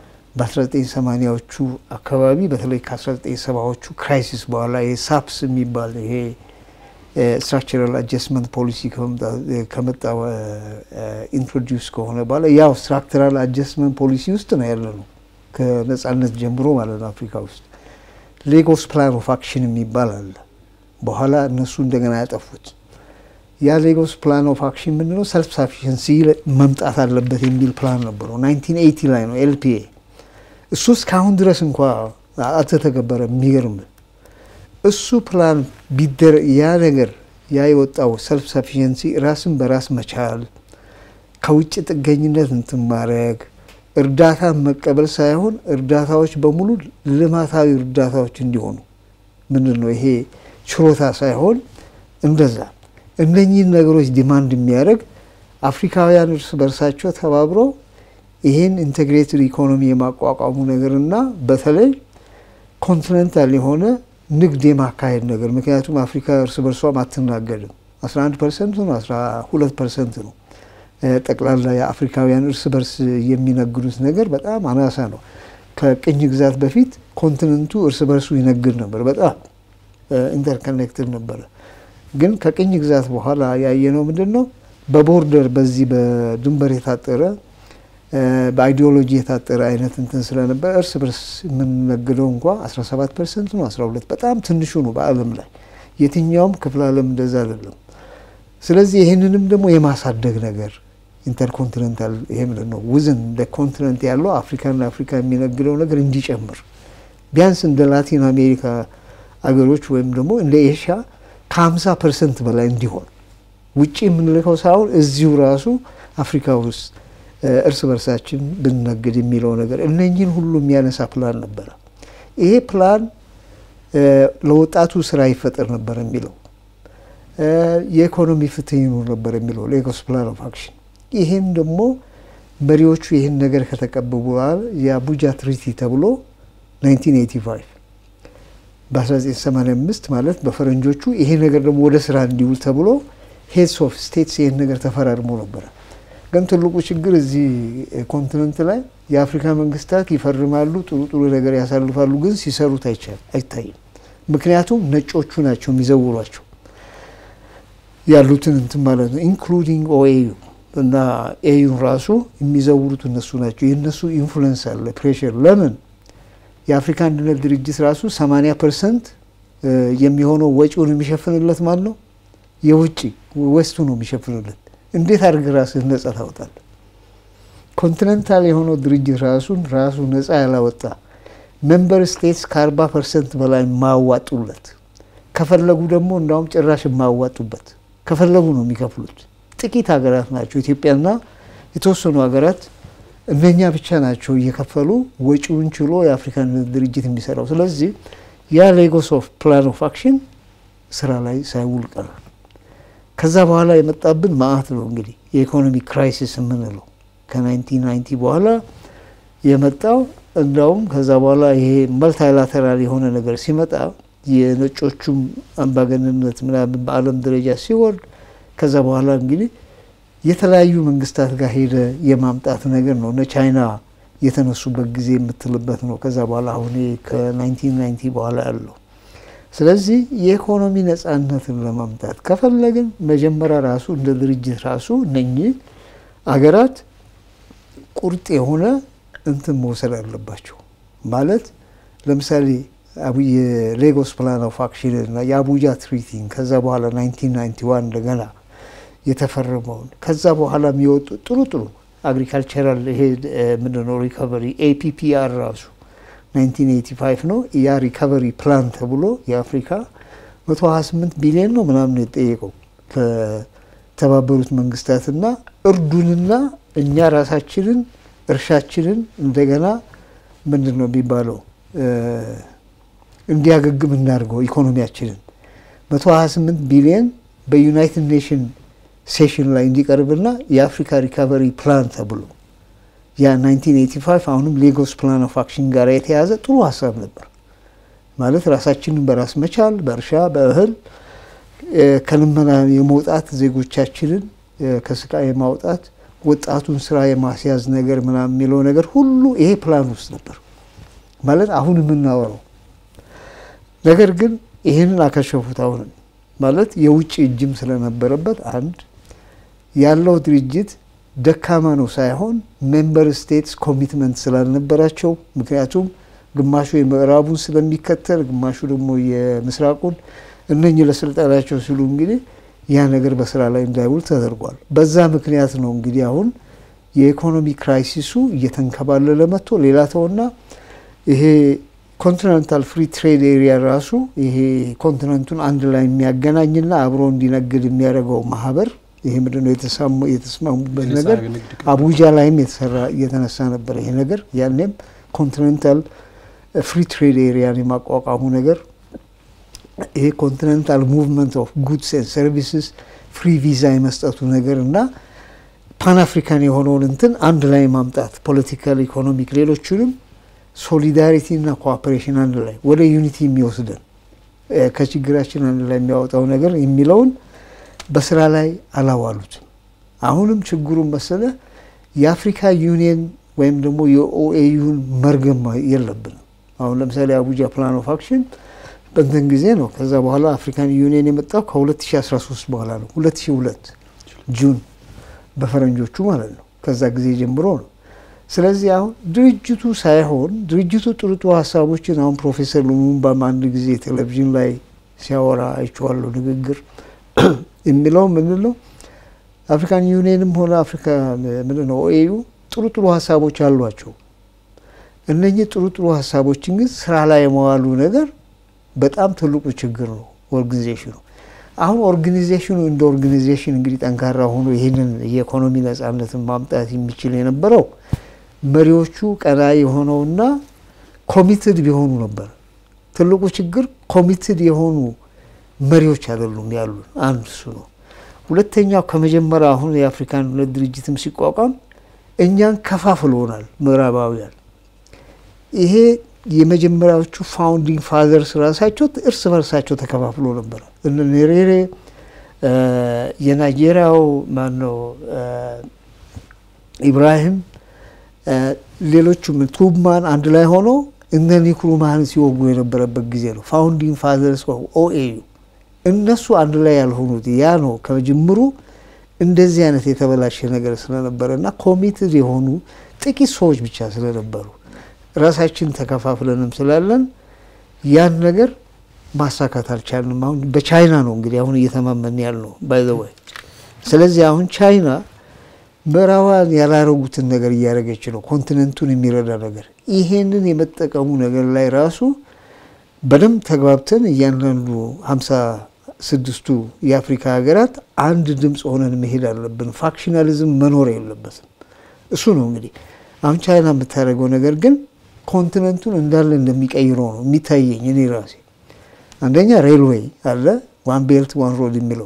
በ1980ዎቹ አካባቢ በተለይ ከ1970ዎቹ ክራይሲስ በኋላ የሳፕስ የሚባል ይሄ ስትራክቸራል አጀስትመንት ፖሊሲ ከመጣ ኢንትሮዲውስ ከሆነ በኋላ ያው ስትራክቸራል አጀስትመንት ፖሊሲ ውስጥ ነው ያለ ነው ከነጻነት ጀምሮ ማለት ነው። አፍሪካ ውስጥ ሌጎስ ፕላን ኦፍ አክሽን የሚባል አለ። በኋላ እነሱ እንደገና ያጠፉት ያ ሌጎስ ፕላን ኦፍ አክሽን ምንድነው? ሰልፍ ሳፊሽንሲ መምጣት አለበት የሚል ፕላን ነበረው። 1980 ላይ ነው ኤልፒኤ። እሱ እስካሁን ድረስ እንኳ አልተተገበረ። የሚገርም እሱ ፕላን ቢደረ ያ ነገር ያ የወጣው ሰልፍ ሳፊሽንሲ ራስን በራስ መቻል፣ ከውጭ ጥገኝነት እንትን ማድረግ፣ እርዳታ መቀበል ሳይሆን እርዳታዎች በሙሉ ልማታዊ እርዳታዎች እንዲሆኑ ምንድን ነው ይሄ ችሮታ ሳይሆን እንደዛ እነኚህን ነገሮች ዲማንድ የሚያደርግ አፍሪካውያን እርስ በርሳቸው ተባብረው ይህን ኢንቴግሬትድ ኢኮኖሚ የማቋቋሙ ነገርና በተለይ ኮንቲኔንታል የሆነ ንግድ የማካሄድ ነገር ምክንያቱም አፍሪካ እርስ በርሷም አትናገድም። 11 ፐርሰንት ነው 12 ፐርሰንት ነው ጠቅላላ የአፍሪካውያን እርስ በርስ የሚነግዱት ነገር በጣም አናሳ ነው። ከቅኝ ግዛት በፊት ኮንቲኔንቱ እርስ በርሱ ይነግድ ነበር፣ በጣም ኢንተርኮኔክትድ ነበረ። ግን ከቅኝ ግዛት በኋላ ያየነው ምንድን ነው? በቦርደር በዚህ በድንበር የታጠረ በአይዲዮሎጂ የታጠረ አይነት እንትን ስለነበረ እርስ በርስ የምንነግደው እንኳ 17 ፐርሰንት ነው 12 በጣም ትንሹ ነው በዓለም ላይ የትኛውም ክፍለ ዓለም እንደዛ አይደለም። ስለዚህ ይህንንም ደግሞ የማሳደግ ነገር ኢንተርኮንቲኔንታል ይሄ ምንድን ነው ውዝን እንደ ኮንቲኔንት ያለው አፍሪካና አፍሪካ የሚነግደው ነገር እንዲጨምር ቢያንስ እንደ ላቲን አሜሪካ አገሮች ወይም ደግሞ እንደ ኤሽያ ከ50 ፐርሰንት በላይ እንዲሆን ውጭ የምንልከው ሳይሆን እዚሁ ራሱ አፍሪካ ውስጥ እርስ በርሳችን ብንነግድ የሚለው ነገር እነኝህን ሁሉ የሚያነሳ ፕላን ነበረ። ይሄ ፕላን ለወጣቱ ስራ ይፈጠር ነበር የሚለው የኢኮኖሚ ፍትህ ይኑር ነበር የሚለው ሌጎስ ፕላን ኦፍ አክሽን። ይህን ደግሞ መሪዎቹ ይህን ነገር ከተቀበሉ በኋላ የአቡጃ ትሪቲ ተብሎ 1985 በ1985 ማለት በፈረንጆቹ ይሄ ነገር ደግሞ ወደ ስራ እንዲውል ተብሎ ሄድስ ኦፍ ስቴትስ ይህን ነገር ተፈራርሞ ነበረ። ግን ትልቁ ችግር እዚህ ኮንቲነንት ላይ የአፍሪካ መንግስታት ይፈርማሉ፣ ጥሩ ጥሩ ነገር ያሳልፋሉ፣ ግን ሲሰሩት አይታይም። ምክንያቱም ነጮቹ ናቸው የሚዘውሯቸው ያሉትን እንትን ማለት ነው ኢንክሉዲንግ ኦኤዩ እና ኤዩን ራሱ የሚዘውሩት እነሱ ናቸው። የእነሱ ኢንፍሉዌንስ አለ፣ ፕሬሽር ለምን የአፍሪካ አንድነት ድርጅት ራሱ 80 ፐርሰንት የሚሆነው ወጪውን የሚሸፍንለት ማን ነው? የውጭ ወስቱ ነው የሚሸፍንለት። እንዴት አድርግ ራስህ ነጻ ታወጣለህ? ኮንቲኔንታል የሆነው ድርጅት ራሱን ራሱ ነጻ ያላወጣ ሜምበር ስቴትስ ከ40 ፐርሰንት በላይ የማያዋጡለት ከፈለጉ ደግሞ እንዳውም ጭራሽ የማያዋጡበት ከፈለጉ ነው የሚከፍሉት። ጥቂት ሀገራት ናቸው ኢትዮጵያና የተወሰኑ ሀገራት እነኛ ብቻ ናቸው እየከፈሉ ወጪውን ችሎ የአፍሪካ አንድነት ድርጅት የሚሰራው። ስለዚህ ያ ሌጎስ ኦፍ ፕላን ኦፍ አክሽን ስራ ላይ ሳይውል ቀረ። ከዛ በኋላ የመጣብን ማአት ነው እንግዲህ የኢኮኖሚ ክራይሲስ የምንለው ከ1990 በኋላ የመጣው እንዳውም ከዛ በኋላ ይሄ መልታይላተራል የሆነ ነገር ሲመጣ የነጮቹም አምባገንነት ምናምን በዓለም ደረጃ ሲወርድ ከዛ በኋላ እንግዲህ የተለያዩ መንግስታት ጋር ሄደ የማምጣት ነገር ነው። እነ ቻይና የተነሱበት ጊዜ የምትልበት ነው። ከዛ በኋላ አሁን ከ1990 በኋላ ያለው ስለዚህ የኢኮኖሚ ነጻነትን ለማምጣት ከፈለግን መጀመሪያ ራሱ እንደ ድርጅት ራሱ እነኚህ አገራት ቁርጥ የሆነ እንትን መውሰድ አለባቸው። ማለት ለምሳሌ የሌጎስ ፕላን ኦፍ አክሽን እና የአቡጃ ትሪቲን ከዛ በኋላ 1991 እንደገና የተፈረመውን ከዛ በኋላ የሚወጡ ጥሩ ጥሩ አግሪካልቸራል ይሄ ምንድነው ሪካቨሪ ኤፒፒአር ራሱ 1985 ነው። ያ ሪካቨሪ ፕላን ተብሎ የአፍሪካ 128 ቢሊዮን ነው ምናምን የጠየቀው ከተባበሩት መንግስታትና እርዱንና እኛ ራሳችንን እርሻችንን እንደገና ምንድን ነው የሚባለው እንዲያገግም እናድርገው ኢኮኖሚያችንን 128 ቢሊዮን በዩናይትድ ኔሽን ሴሽን ላይ እንዲቀርብና የአፍሪካ ሪካቨሪ ፕላን ተብሎ ያ 1985 አሁንም ሌጎስ ፕላን ኦፍ አክሽን ጋር የተያዘ ጥሩ ሀሳብ ነበር። ማለት ራሳችንን በራስ መቻል፣ በእርሻ በእህል ከልመና የመውጣት ዜጎቻችንን ከስቃይ የማውጣት ወጣቱን ስራ የማስያዝ ነገር ምናምን የሚለው ነገር ሁሉ ይሄ ፕላን ውስጥ ነበር ማለት አሁን የምናወራው ነገር ግን ይህንን አከሸፉት። አሁንም ማለት የውጭ እጅም ስለነበረበት አንድ ያለው ድርጅት ደካማ ነው ሳይሆን ሜምበር ስቴትስ ኮሚትመንት ስላልነበራቸው ምክንያቱም ግማሹ የምዕራቡን ስለሚከተል ግማሹ ደግሞ የምስራቁን እነኚህ ለስልጣናቸው ሲሉ እንግዲህ ያ ነገር በስራ ላይ እንዳይውል ተደርጓል። በዛ ምክንያት ነው እንግዲህ አሁን የኢኮኖሚ ክራይሲሱ እየተንከባለለ መጥቶ ሌላ ተውና ይሄ ኮንቲኔንታል ፍሪ ትሬድ ኤሪያ ራሱ ይሄ ኮንቲነንቱን አንድ ላይ የሚያገናኝና አብሮ እንዲነግድ የሚያደርገው ማህበር ይሄ ምንድነው የተስማሙበት ነገር አቡጃ ላይም የተሰራ እየተነሳ ነበር። ይሄ ነገር ያኔም ኮንቲኔንታል ፍሪ ትሬድ ኤሪያን የማቋቋሙ ነገር ይሄ ኮንቲኔንታል ሙቭመንት ኦፍ ጉድስ ኤንድ ሰርቪስስ ፍሪ ቪዛ የመስጠቱ ነገር እና ፓን አፍሪካን የሆነውን እንትን አንድ ላይ ማምጣት ፖለቲካል፣ ኢኮኖሚክ ሌሎቹንም ሶሊዳሪቲ እና ኮኦፐሬሽን አንድ ላይ ወደ ዩኒቲ የሚወስደን ከችግራችን አንድ ላይ የሚያወጣው ነገር የሚለውን በስራ ላይ አላዋሉትም። አሁንም ችግሩን መሰለ የአፍሪካ ዩኒየን ወይም ደግሞ የኦኤዩን መርገም የለብንም። አሁን ለምሳሌ አቡጃ ፕላን ኦፍ አክሽን በንትን ጊዜ ነው። ከዛ በኋላ አፍሪካን ዩኒየን የመጣው ከ2013 በኋላ ነው። 2002 ጁን በፈረንጆቹ ማለት ነው። ከዛ ጊዜ ጀምሮ ነው። ስለዚህ አሁን ድርጅቱ ሳይሆን ድርጅቱ ጥሩ ጥሩ ሀሳቦችን አሁን ፕሮፌሰር ሉሙምባም አንድ ጊዜ ቴሌቪዥን ላይ ሲያወራ አይቼዋለሁ ንግግር የሚለው ምንድን ነው አፍሪካን ዩኒየንም ሆነ አፍሪካ ምንድን ነው ኦኤዩ ጥሩ ጥሩ ሀሳቦች አሏቸው። እነኚህ ጥሩ ጥሩ ሀሳቦችን ግን ስራ ላይ የመዋሉ ነገር በጣም ትልቁ ችግር ነው ኦርጋኒዜሽኑ። አሁን ኦርጋኒዜሽኑ እንደ ኦርጋኒዜሽን እንግዲህ ጠንካራ ሆኖ ይህንን የኢኮኖሚ ነጻነትን ማምጣት የሚችል የነበረው መሪዎቹ ቀና የሆነውና ኮሚትድ ቢሆኑ ነበር። ትልቁ ችግር ኮሚትድ የሆኑ መሪዎች አይደሉም ያሉ አንድ እሱ ነው። ሁለተኛው ከመጀመሪያ አሁን የአፍሪካ አንድነት ድርጅትም ሲቋቋም እኛን ከፋፍሎናል ምዕራባውያን። ይሄ የመጀመሪያዎቹ ፋውንዲንግ ፋዘርስ ራሳቸው እርስ በርሳቸው ተከፋፍሎ ነበር። እነ ኔሬሬ የናይጄሪያው ማነው ኢብራሂም ሌሎቹም ቱብማን አንድ ላይ ሆኖ እነ ኒክሩማህን ሲወጉ የነበረበት ጊዜ ነው። ፋውንዲንግ ፋዘርስ ኦኤዩ እነሱ አንድ ላይ ያልሆኑት ያ ነው ከጅምሩ እንደዚህ አይነት የተበላሸ ነገር ስለነበረ እና ኮሚትድ የሆኑ ጥቂት ሰዎች ብቻ ስለነበሩ ራሳችን ተከፋፍለንም ስላለን ያን ነገር ማሳካት አልቻልንም። አሁን በቻይና ነው እንግዲህ አሁን እየተማመን ያልነው ባይዘወይ። ስለዚህ አሁን ቻይና ምዕራባውያን ያላረጉትን ነገር እያደረገች ነው፣ ኮንቲነንቱን የሚረዳ ነገር። ይሄንን የመጠቀሙ ነገር ላይ ራሱ በደንብ ተግባብተን እያንዳንዱ ሀምሳ ስድስቱ የአፍሪካ ሀገራት አንድ ድምፅ ሆነን መሄድ አለብን። ፋክሽናሊዝም መኖር የለበትም። እሱ ነው እንግዲህ አሁን ቻይና የምታደርገው ነገር ግን ኮንቲነንቱን እንዳለ እንደሚቀይረው ነው የሚታየኝ እኔ ራሴ። አንደኛ ሬልዌይ አለ ዋን ቤልት ዋን ሮድ የሚለው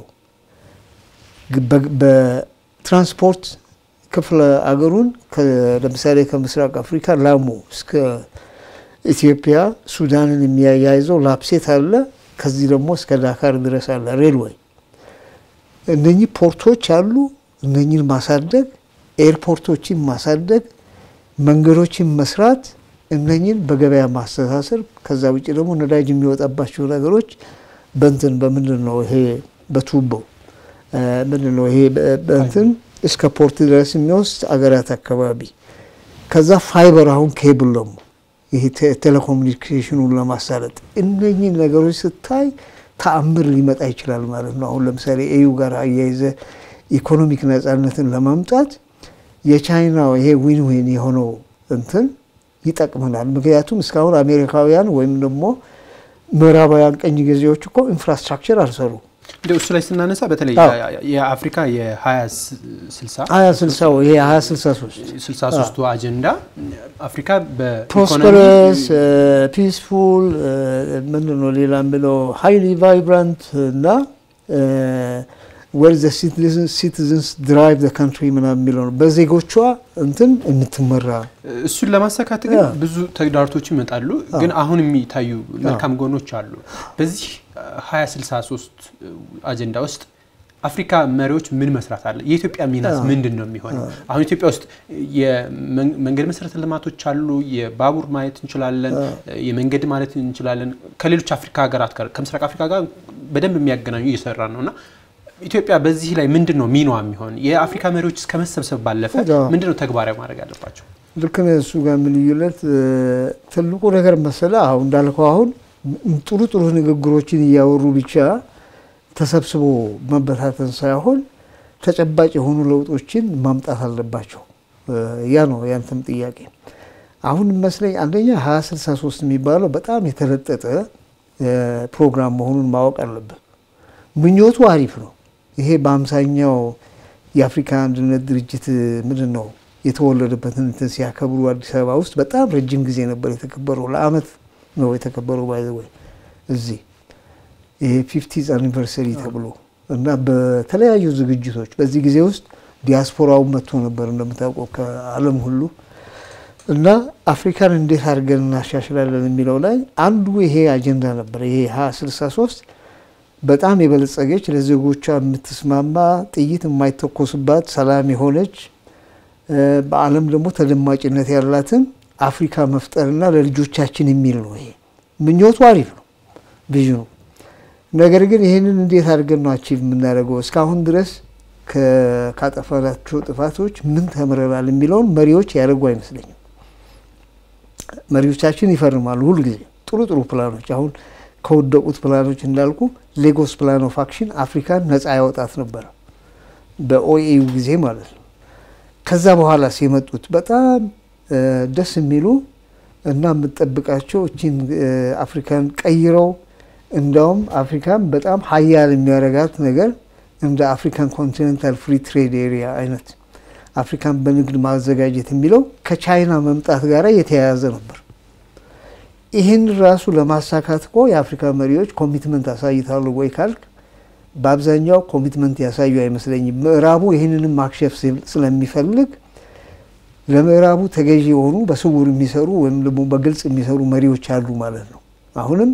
በትራንስፖርት ክፍለ አገሩን ለምሳሌ ከምስራቅ አፍሪካ ላሙ እስከ ኢትዮጵያ ሱዳንን የሚያያይዘው ላፕሴት አለ። ከዚህ ደግሞ እስከ ዳካር ድረስ አለ ሬልዌይ። እነኚህ ፖርቶች አሉ። እነኚህን ማሳደግ፣ ኤርፖርቶችን ማሳደግ፣ መንገዶችን መስራት፣ እነኚህን በገበያ ማስተሳሰር። ከዛ ውጭ ደግሞ ነዳጅ የሚወጣባቸው ነገሮች በንትን በምንድን ነው ይሄ በቱቦ ምንድን ነው ይሄ በንትን እስከ ፖርት ድረስ የሚወስድ አገራት አካባቢ ከዛ ፋይበር አሁን ኬብል ደግሞ ይሄ ቴሌኮሙኒኬሽኑን ለማሳለጥ እነኚህ ነገሮች ስታይ ተአምር ሊመጣ ይችላል ማለት ነው። አሁን ለምሳሌ ኤዩ ጋር አያይዘ ኢኮኖሚክ ነጻነትን ለማምጣት የቻይና ይሄ ዊን ዊን የሆነው እንትን ይጠቅመናል። ምክንያቱም እስካሁን አሜሪካውያን ወይም ደግሞ ምዕራባውያን ቀኝ ገዢዎች እኮ ኢንፍራስትራክቸር አልሰሩ። እንደ እሱ ላይ ስናነሳ በተለይ የአፍሪካ የ2060 ሀያ ስልሳው ይሄ ሀያ ስልሳ ሶስት 63ቱ አጀንዳ አፍሪካ በኢኮኖሚ ፕሮስፐረስ ፒስፉል ምንድን ነው ሌላ ብለው ሃይሊ ቫይብራንት እና ወር ዘ ሲቲዝንስ ድራይቭ ዘ ካንትሪ ምናምን የሚለው ነው። በዜጎቿ እንትን የምትመራ እሱን ለማሳካት ግን ብዙ ተግዳሮቶች ይመጣሉ። ግን አሁን የሚታዩ መልካም ጎኖች አሉ። በዚህ 2063 አጀንዳ ውስጥ አፍሪካ መሪዎች ምን መስራት አለ? የኢትዮጵያ ሚናስ ምንድን ነው የሚሆነው? አሁን ኢትዮጵያ ውስጥ የመንገድ መሰረተ ልማቶች አሉ። የባቡር ማየት እንችላለን፣ የመንገድ ማለት እንችላለን። ከሌሎች አፍሪካ ሀገራት ጋር ከምስራቅ አፍሪካ ጋር በደንብ የሚያገናኙ እየሰራ ነው እና ኢትዮጵያ በዚህ ላይ ምንድን ነው ሚናዋ የሚሆን? የአፍሪካ መሪዎች እስከ መሰብሰብ ባለፈ ምንድን ነው ተግባራዊ ማድረግ ያለባቸው? ልክ ነው። እሱ ጋር ምን ልዩነት ትልቁ ነገር መሰለ አሁን እንዳልከው አሁን ጥሩ ጥሩ ንግግሮችን እያወሩ ብቻ ተሰብስቦ መበታተን ሳይሆን ተጨባጭ የሆኑ ለውጦችን ማምጣት አለባቸው። ያ ነው ያንተም ጥያቄ። አሁን መስለኝ አንደኛ ሀያ ስልሳ ሶስት የሚባለው በጣም የተለጠጠ ፕሮግራም መሆኑን ማወቅ አለብን። ምኞቱ አሪፍ ነው። ይሄ በአምሳኛው የአፍሪካ አንድነት ድርጅት ምንድን ነው የተወለደበትን እንትን ሲያከብሩ አዲስ አበባ ውስጥ በጣም ረጅም ጊዜ ነበር የተከበረው። ለአመት ነው የተከበረው ባይ ዘ ወይ እዚህ ይሄ ፊፍቲዝ አኒቨርሰሪ ተብሎ እና በተለያዩ ዝግጅቶች በዚህ ጊዜ ውስጥ ዲያስፖራው መጥቶ ነበር እንደምታውቀው ከዓለም ሁሉ እና አፍሪካን እንዴት አድርገን እናሻሽላለን የሚለው ላይ አንዱ ይሄ አጀንዳ ነበር። ይሄ ሀያ ስልሳ ሶስት በጣም የበለጸገች ለዜጎቿ የምትስማማ ጥይት የማይተኮስባት ሰላም የሆነች በዓለም ደግሞ ተደማጭነት ያላትን አፍሪካ መፍጠርና ለልጆቻችን የሚል ነው። ይሄ ምኞቱ አሪፍ ነው፣ ቪዥኑ። ነገር ግን ይህንን እንዴት አድርገን ነው አቺቭ የምናደርገው? እስካሁን ድረስ ካጠፋናቸው ጥፋቶች ምን ተምረናል የሚለውን መሪዎች ያደርጉ አይመስለኝም። መሪዎቻችን ይፈርማሉ ሁልጊዜ ጥሩ ጥሩ ፕላኖች። አሁን ከወደቁት ፕላኖች እንዳልኩ ሌጎስ ፕላን ኦፍ አክሽን አፍሪካን ነፃ ያወጣት ነበር በኦኤዩ ጊዜ ማለት ነው። ከዛ በኋላ የመጡት በጣም ደስ የሚሉ እና የምጠብቃቸው እቺን አፍሪካን ቀይረው እንዳውም አፍሪካን በጣም ሀያል የሚያደርጋት ነገር እንደ አፍሪካን ኮንቲኔንታል ፍሪ ትሬድ ኤሪያ አይነት አፍሪካን በንግድ ማዘጋጀት የሚለው ከቻይና መምጣት ጋር የተያያዘ ነበር። ይህን ራሱ ለማሳካት እኮ የአፍሪካ መሪዎች ኮሚትመንት አሳይታሉ ወይ ካልክ በአብዛኛው ኮሚትመንት ያሳዩ አይመስለኝም። ምዕራቡ ይህንንም ማክሸፍ ስለሚፈልግ ለምዕራቡ ተገዢ የሆኑ በስውር የሚሰሩ ወይም ደግሞ በግልጽ የሚሰሩ መሪዎች አሉ ማለት ነው። አሁንም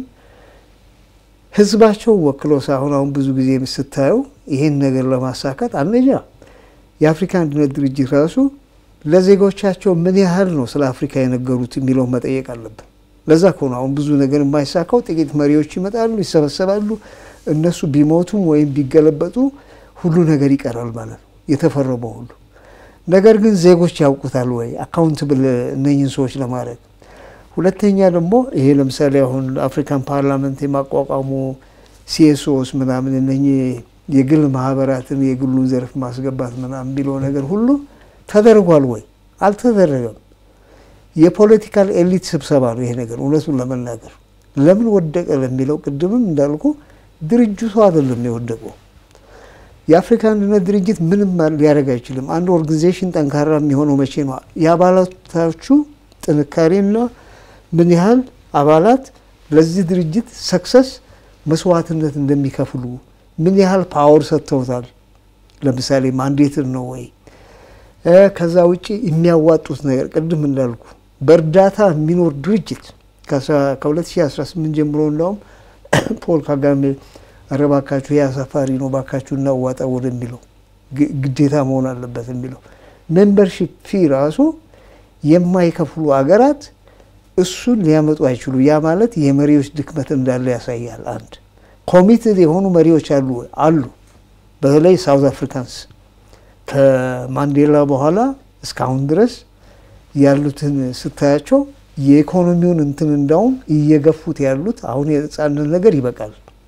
ህዝባቸው ወክለው ሳይሆን አሁን ብዙ ጊዜ ስታየው ይህን ነገር ለማሳካት አንደኛ የአፍሪካ አንድነት ድርጅት ራሱ ለዜጎቻቸው ምን ያህል ነው ስለ አፍሪካ የነገሩት የሚለው መጠየቅ አለብን። ለዛ ከሆነ አሁን ብዙ ነገር የማይሳካው ጥቂት መሪዎች ይመጣሉ፣ ይሰበሰባሉ። እነሱ ቢሞቱም ወይም ቢገለበጡ ሁሉ ነገር ይቀራል ማለት ነው የተፈረመው ሁሉ ነገር ግን ዜጎች ያውቁታል ወይ አካውንትብል እነኝን ሰዎች ለማድረግ ሁለተኛ ደግሞ ይሄ ለምሳሌ አሁን አፍሪካን ፓርላመንት የማቋቋሙ ሲኤስኦስ ምናምን እነኚህ የግል ማህበራትን የግሉን ዘርፍ ማስገባት ምናምን ቢለው ነገር ሁሉ ተደርጓል ወይ አልተደረገም የፖለቲካል ኤሊት ስብሰባ ነው ይሄ ነገር እውነቱን ለመናገር ለምን ወደቀ ለሚለው ቅድምም እንዳልኩ ድርጅቱ አይደለም የወደቀው የአፍሪካ አንድነት ድርጅት ምንም ሊያደርግ አይችልም። አንድ ኦርጋኒዜሽን ጠንካራ የሚሆነው መቼ ነው? የአባላቶቹ ጥንካሬና ምን ያህል አባላት ለዚህ ድርጅት ሰክሰስ መስዋዕትነት እንደሚከፍሉ ምን ያህል ፓወር ሰጥተውታል። ለምሳሌ ማንዴትን ነው ወይ ከዛ ውጭ የሚያዋጡት ነገር ቅድም እንዳልኩ በእርዳታ የሚኖር ድርጅት ከ2018 ጀምሮ እንዳውም ፖል ካጋሜ ኧረ ባካችሁ ይህ አሳፋሪ ነው፣ ባካችሁ እናዋጣ ወደሚለው ግዴታ መሆን አለበት የሚለው ሜምበርሺፕ ፊ ራሱ የማይከፍሉ አገራት እሱን ሊያመጡ አይችሉ። ያ ማለት የመሪዎች ድክመት እንዳለ ያሳያል። አንድ ኮሚትድ የሆኑ መሪዎች አሉ አሉ። በተለይ ሳውዝ አፍሪካንስ ከማንዴላ በኋላ እስካሁን ድረስ ያሉትን ስታያቸው የኢኮኖሚውን እንትን እንዳውም እየገፉት ያሉት አሁን የነጻነት ነገር ይበቃል።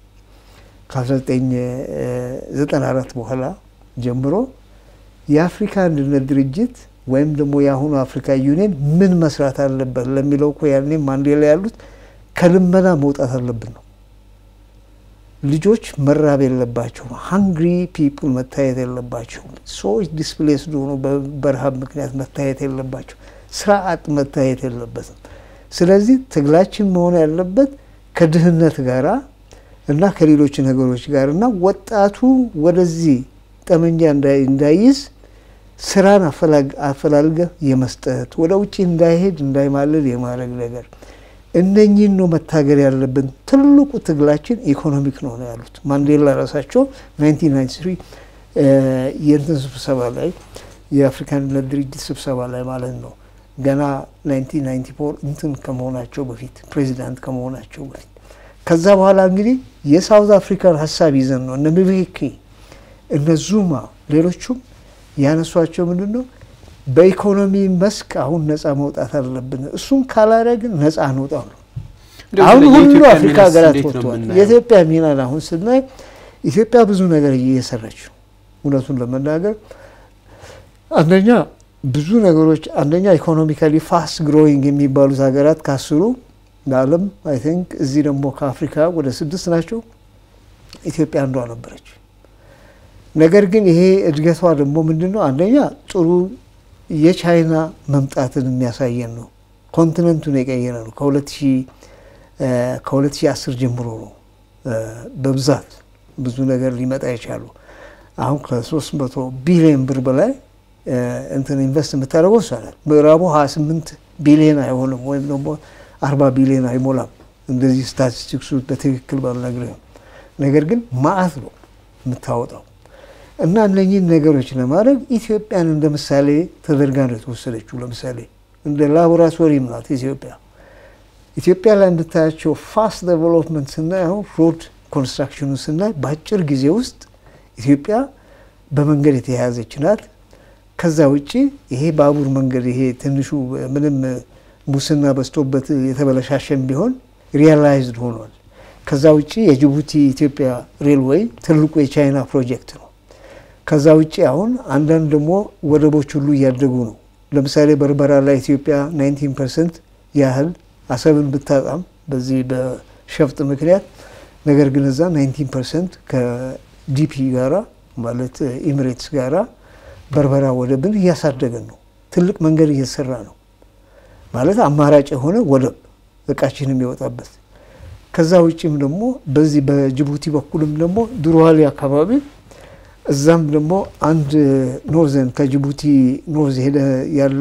ከ1994 በኋላ ጀምሮ የአፍሪካ አንድነት ድርጅት ወይም ደግሞ የአሁኑ አፍሪካ ዩኒየን ምን መስራት አለበት ለሚለው እኮ ያኔ ማንዴላ ያሉት ከልመና መውጣት አለብን ነው። ልጆች መራብ የለባቸውም። ሃንግሪ ፒፕል መታየት የለባቸውም። ሰዎች ዲስፕሌስድ ሆኖ በረሃብ ምክንያት መታየት የለባቸው። ስራ አጥ መታየት የለበትም። ስለዚህ ትግላችን መሆን ያለበት ከድህነት ጋራ እና ከሌሎች ነገሮች ጋር እና ወጣቱ ወደዚህ ጠመንጃ እንዳይዝ ስራን አፈላልገ የመስጠት ወደ ውጭ እንዳይሄድ እንዳይማልል የማድረግ ነገር እነኚህን ነው መታገል ያለብን። ትልቁ ትግላችን ኢኮኖሚክ ነው ነው ያሉት ማንዴላ ራሳቸው 1993 የእንትን ስብሰባ ላይ የአፍሪካ አንድነት ድርጅት ስብሰባ ላይ ማለት ነው ገና 1994 እንትን ከመሆናቸው በፊት ፕሬዚዳንት ከመሆናቸው በፊት ከዛ በኋላ እንግዲህ የሳውዝ አፍሪካን ሀሳብ ይዘን ነው እነ ምቤኪ እነ ዙማ ሌሎቹም ያነሷቸው ምንድን ነው በኢኮኖሚ መስክ አሁን ነፃ መውጣት አለብን። እሱን ካላደረግን ነፃ አንወጣም ነው። አሁን ሁሉ አፍሪካ ሀገራት ወጥተዋል። የኢትዮጵያ ሚናን አሁን ስናይ ኢትዮጵያ ብዙ ነገር እየሰራች እውነቱን ለመናገር አንደኛ ብዙ ነገሮች አንደኛ ኢኮኖሚካሊ ፋስት ግሮዊንግ የሚባሉት ሀገራት ካስሩ ለዓለም አይ ቲንክ እዚህ ደግሞ ከአፍሪካ ወደ ስድስት ናቸው። ኢትዮጵያ አንዷ ነበረች። ነገር ግን ይሄ እድገቷ ደግሞ ምንድን ነው? አንደኛ ጥሩ የቻይና መምጣትን የሚያሳየን ነው። ኮንቲነንቱን የቀየረ ነው። ከሁለት ሺህ አስር ጀምሮ ነው በብዛት ብዙ ነገር ሊመጣ የቻሉ አሁን ከሶስት መቶ ቢሊዮን ብር በላይ እንትን ኢንቨስት የምታደርገው እሷ ናት። ምዕራቡ ሀያ ስምንት ቢሊዮን አይሆንም ወይም ደግሞ አርባ ቢሊዮን አይሞላም። እንደዚህ ስታቲስቲክሱ በትክክል ባልነግርህም፣ ነገር ግን ማአት ነው የምታወጣው እና እነኚህን ነገሮች ለማድረግ ኢትዮጵያን እንደ ምሳሌ ተደርጋ ነው የተወሰደችው። ለምሳሌ እንደ ላቦራቶሪም ናት ኢትዮጵያ። ኢትዮጵያ ላይ የምታያቸው ፋስት ዴቨሎፕመንት ስናይ አሁን ሮድ ኮንስትራክሽኑ ስናይ በአጭር ጊዜ ውስጥ ኢትዮጵያ በመንገድ የተያያዘች ናት። ከዛ ውጭ ይሄ ባቡር መንገድ ይሄ ትንሹ ምንም ሙስና በዝቶበት የተበለሻሸን ቢሆን ሪያላይዝድ ሆኗል። ከዛ ውጭ የጅቡቲ ኢትዮጵያ ሬልዌይ ትልቁ የቻይና ፕሮጀክት ነው። ከዛ ውጭ አሁን አንዳንድ ደግሞ ወደቦች ሁሉ እያደጉ ነው። ለምሳሌ በርበራ ላይ ኢትዮጵያ 19 ፐርሰንት ያህል አሰብን ብታጣም በዚህ በሸፍጥ ምክንያት ነገር ግን እዛ 19 ፐርሰንት ከዲፒ ጋራ ማለት ኤሚሬትስ ጋራ በርበራ ወደብን እያሳደገን ነው። ትልቅ መንገድ እየተሰራ ነው ማለት አማራጭ የሆነ ወደብ እቃችን የሚወጣበት። ከዛ ውጭም ደግሞ በዚህ በጅቡቲ በኩልም ደግሞ ድሮዋሊ አካባቢ እዛም ደግሞ አንድ ኖርዘን ከጅቡቲ ኖርዝ ሄደ ያለ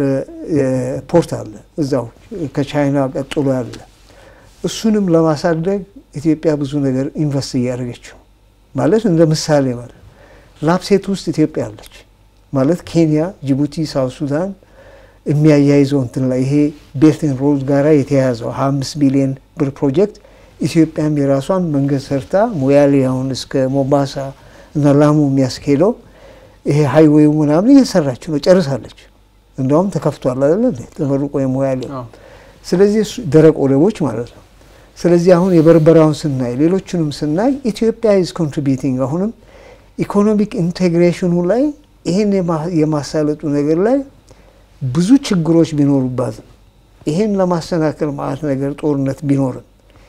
ፖርት አለ እዛው ከቻይና ቀጥሎ ያለ እሱንም ለማሳደግ ኢትዮጵያ ብዙ ነገር ኢንቨስት እያደረገችው ማለት እንደ ምሳሌ ማለት ላፕሴት ውስጥ ኢትዮጵያ አለች ማለት ኬንያ፣ ጅቡቲ፣ ሳውት ሱዳን የሚያያይዘው እንትን ላይ ይሄ ቤልትን ሮድ ጋራ የተያያዘው ሀያ አምስት ቢሊዮን ብር ፕሮጀክት ኢትዮጵያም የራሷን መንገድ ሰርታ ሞያሌ አሁን እስከ ሞምባሳ እና ላሙ የሚያስኬደው ይሄ ሀይዌው ምናምን እየሰራች ነው፣ ጨርሳለች። እንደውም ተከፍቷል አይደለ ተመርቆ የሞያሌ ስለዚህ ደረቅ ወደቦች ማለት ነው። ስለዚህ አሁን የበርበራውን ስናይ ሌሎችንም ስናይ ኢትዮጵያ ኢዝ ኮንትሪቢዩቲንግ አሁንም ኢኮኖሚክ ኢንቴግሬሽኑ ላይ ይህን የማሳለጡ ነገር ላይ ብዙ ችግሮች ቢኖሩባትም ይህን ለማሰናከል ማለት ነገር ጦርነት ቢኖርም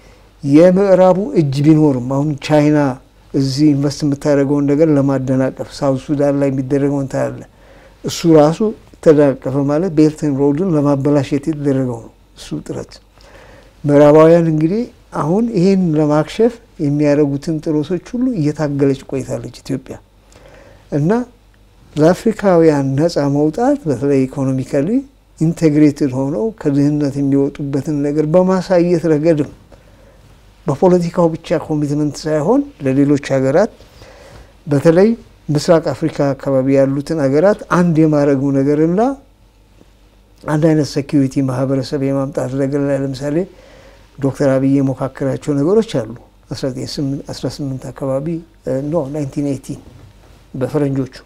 የምዕራቡ እጅ ቢኖርም አሁን ቻይና እዚህ ኢንቨስት የምታደርገውን ነገር ለማደናቀፍ ሳውት ሱዳን ላይ የሚደረገውን ታያለ። እሱ ራሱ ተደናቀፈ ማለት ቤልትን ሮድን ለማበላሸት የተደረገው ነው እሱ ጥረት። ምዕራባውያን እንግዲህ አሁን ይህን ለማክሸፍ የሚያደርጉትን ጥረቶች ሁሉ እየታገለች ቆይታለች ኢትዮጵያ እና ለአፍሪካውያን ነፃ መውጣት በተለይ ኢኮኖሚካሊ ኢንቴግሬትድ ሆነው ከድህነት የሚወጡበትን ነገር በማሳየት ረገድም በፖለቲካው ብቻ ኮሚትመንት ሳይሆን ለሌሎች ሀገራት በተለይ ምስራቅ አፍሪካ አካባቢ ያሉትን ሀገራት አንድ የማድረጉ ነገርና አንድ አይነት ሴኪሪቲ ማህበረሰብ የማምጣት ነገር ላይ ለምሳሌ ዶክተር አብይ የሞካከራቸው ነገሮች አሉ። 18 አካባቢ ኖ 1918 በፈረንጆቹ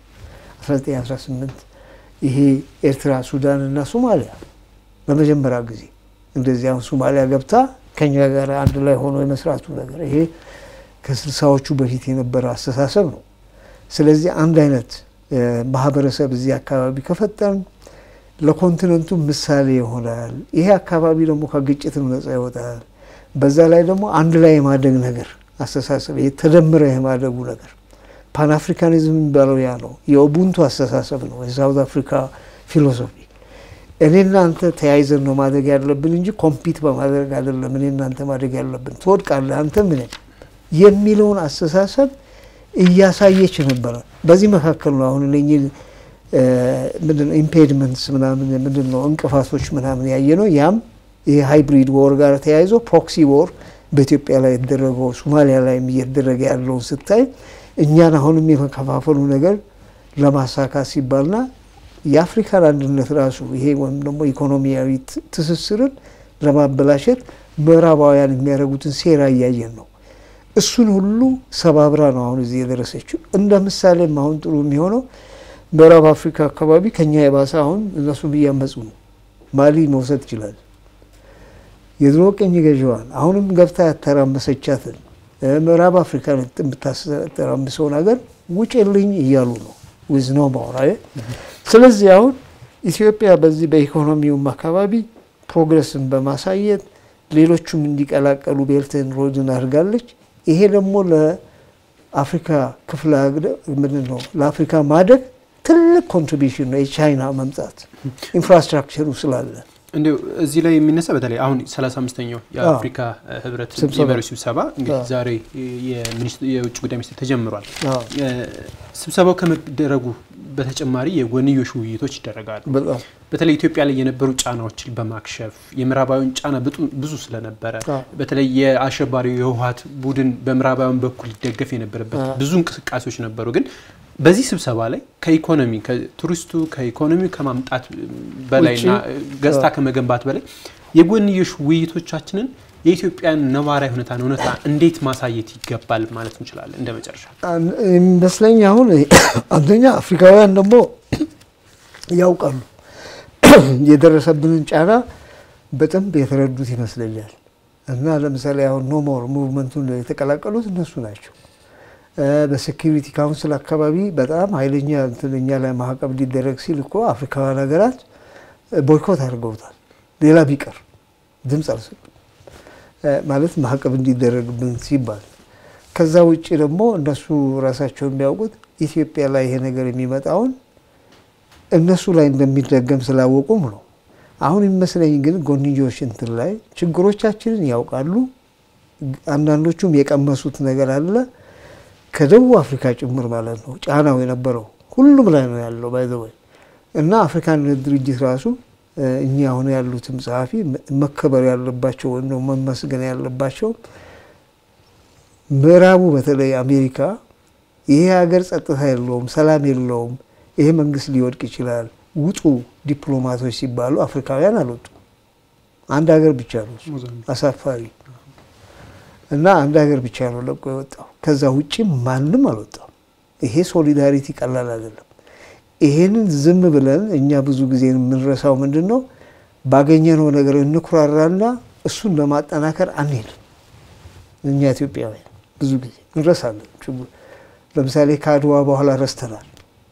1918 ይሄ ኤርትራ፣ ሱዳን እና ሶማሊያ ለመጀመሪያ ጊዜ እንደዚህ አሁን ሶማሊያ ገብታ ከኛ ጋር አንድ ላይ ሆኖ የመስራቱ ነገር ይሄ ከስልሳዎቹ በፊት የነበረ አስተሳሰብ ነው። ስለዚህ አንድ አይነት ማህበረሰብ እዚህ አካባቢ ከፈጠርን ለኮንቲነንቱ ምሳሌ ይሆናል። ይሄ አካባቢ ደግሞ ከግጭትም ነጻ ይወጣል። በዛ ላይ ደግሞ አንድ ላይ የማደግ ነገር አስተሳሰብ ይሄ ተደምረ የማደጉ ነገር ፓን አፍሪካኒዝም የሚባለው ያ ነው። የኦቡንቱ አስተሳሰብ ነው። የሳውት አፍሪካ ፊሎሶፊ እኔና አንተ ተያይዘን ነው ማደግ ያለብን እንጂ ኮምፒት በማድረግ አይደለም። እኔ እናንተ ማደግ ያለብን ትወድቃለህ አንተ ምን የሚለውን አስተሳሰብ እያሳየች ነበረ። በዚህ መካከል ነው አሁን እነኚህ ምንድነው ኢምፔድመንትስ ምናምን ምንድን ነው እንቅፋቶች ምናምን ያየ ነው። ያም ይህ ሃይብሪድ ወር ጋር ተያይዞ ፕሮክሲ ወር በኢትዮጵያ ላይ የተደረገው ሶማሊያ ላይ እየተደረገ ያለውን ስታይ እኛን አሁንም የመከፋፈሉ ነገር ለማሳካት ሲባልና የአፍሪካን አንድነት ራሱ ይሄ ወይም ደግሞ ኢኮኖሚያዊ ትስስርን ለማበላሸት ምዕራባውያን የሚያደርጉትን ሴራ እያየን ነው። እሱን ሁሉ ሰባብራ ነው አሁን እዚህ የደረሰችው። እንደ ምሳሌም አሁን ጥሩ የሚሆነው ምዕራብ አፍሪካ አካባቢ ከኛ የባሰ አሁን እነሱም እያመፁ ነው። ማሊ መውሰድ ይችላል። የድሮ ቅኝ ገዥዋን አሁንም ገብታ ያተራመሰቻትን ምዕራብ አፍሪካ የምታተራምሰውን ሀገር ውጭልኝ እያሉ ነው ዊዝ ኖ ማውራ። ስለዚህ አሁን ኢትዮጵያ በዚህ በኢኮኖሚውም አካባቢ ፕሮግረስን በማሳየት ሌሎቹም እንዲቀላቀሉ ቤልትን ሮድን አድርጋለች። ይሄ ደግሞ ለአፍሪካ ክፍለ ምንድን ነው ለአፍሪካ ማደግ ትልቅ ኮንትሪቢሽን ነው። የቻይና መምጣት ኢንፍራስትራክቸሩ ስላለ እንዲሁ እዚህ ላይ የሚነሳ በተለይ አሁን 35ኛው የአፍሪካ ህብረት የመሪዎች ስብሰባ እንግዲህ ዛሬ የውጭ ጉዳይ ሚኒስትር ተጀምሯል። ስብሰባው ከመደረጉ በተጨማሪ የጎንዮሽ ውይይቶች ይደረጋሉ። በተለይ ኢትዮጵያ ላይ የነበሩ ጫናዎችን በማክሸፍ የምዕራባዊን ጫና ብዙ ስለነበረ በተለይ የአሸባሪው የህወሓት ቡድን በምዕራባዊያን በኩል ይደገፍ የነበረበት ብዙ እንቅስቃሴዎች ነበሩ ግን በዚህ ስብሰባ ላይ ከኢኮኖሚ ከቱሪስቱ ከኢኮኖሚ ከማምጣት በላይና ገጽታ ከመገንባት በላይ የጎንዮሽ ውይይቶቻችንን የኢትዮጵያን ነባራዊ ሁኔታን እውነታ እንዴት ማሳየት ይገባል ማለት እንችላለን? እንደ መጨረሻ ይመስለኝ አሁን አንደኛ አፍሪካውያን ደግሞ ያውቃሉ የደረሰብንን ጫና በደንብ የተረዱት ይመስለኛል። እና ለምሳሌ አሁን ኖሞር ሙቭመንቱን የተቀላቀሉት እነሱ ናቸው። በሴኪሪቲ ካውንስል አካባቢ በጣም ኃይለኛ እኛ ላይ ማዕቀብ ሊደረግ ሲል እኮ አፍሪካውያን ሀገራት ቦይኮት አድርገውታል። ሌላ ቢቀር ድምፅ አልሰጡም ማለት ማዕቀብ እንዲደረግብን ሲባል። ከዛ ውጭ ደግሞ እነሱ ራሳቸው የሚያውቁት ኢትዮጵያ ላይ ይሄ ነገር የሚመጣውን እነሱ ላይ እንደሚደገም ስላወቁም ነው። አሁን የሚመስለኝ ግን ጎንዮሽ እንትን ላይ ችግሮቻችንን ያውቃሉ። አንዳንዶቹም የቀመሱት ነገር አለ ከደቡብ አፍሪካ ጭምር ማለት ነው። ጫናው የነበረው ሁሉም ላይ ነው ያለው ባይዘወይ እና አፍሪካን ድርጅት ራሱ እኛ አሁን ያሉትም ጸሐፊ መከበር ያለባቸው ወይም ደግሞ መመስገን ያለባቸው ምዕራቡ በተለይ አሜሪካ ይሄ ሀገር ጸጥታ የለውም፣ ሰላም የለውም፣ ይሄ መንግስት ሊወድቅ ይችላል፣ ውጡ ዲፕሎማቶች ሲባሉ አፍሪካውያን አልወጡም። አንድ ሀገር ብቻ ነው አሳፋሪ እና አንድ ሀገር ብቻ ነው ለቆ የወጣው። ከዛ ውጭ ማንም አልወጣም። ይሄ ሶሊዳሪቲ ቀላል አይደለም። ይሄንን ዝም ብለን እኛ ብዙ ጊዜ የምንረሳው ምንድን ነው? ባገኘነው ነገር እንኩራራና እሱን ለማጠናከር አንሄድም። እኛ ኢትዮጵያውያን ብዙ ጊዜ እንረሳለን። ለምሳሌ ከአድዋ በኋላ ረስተናል።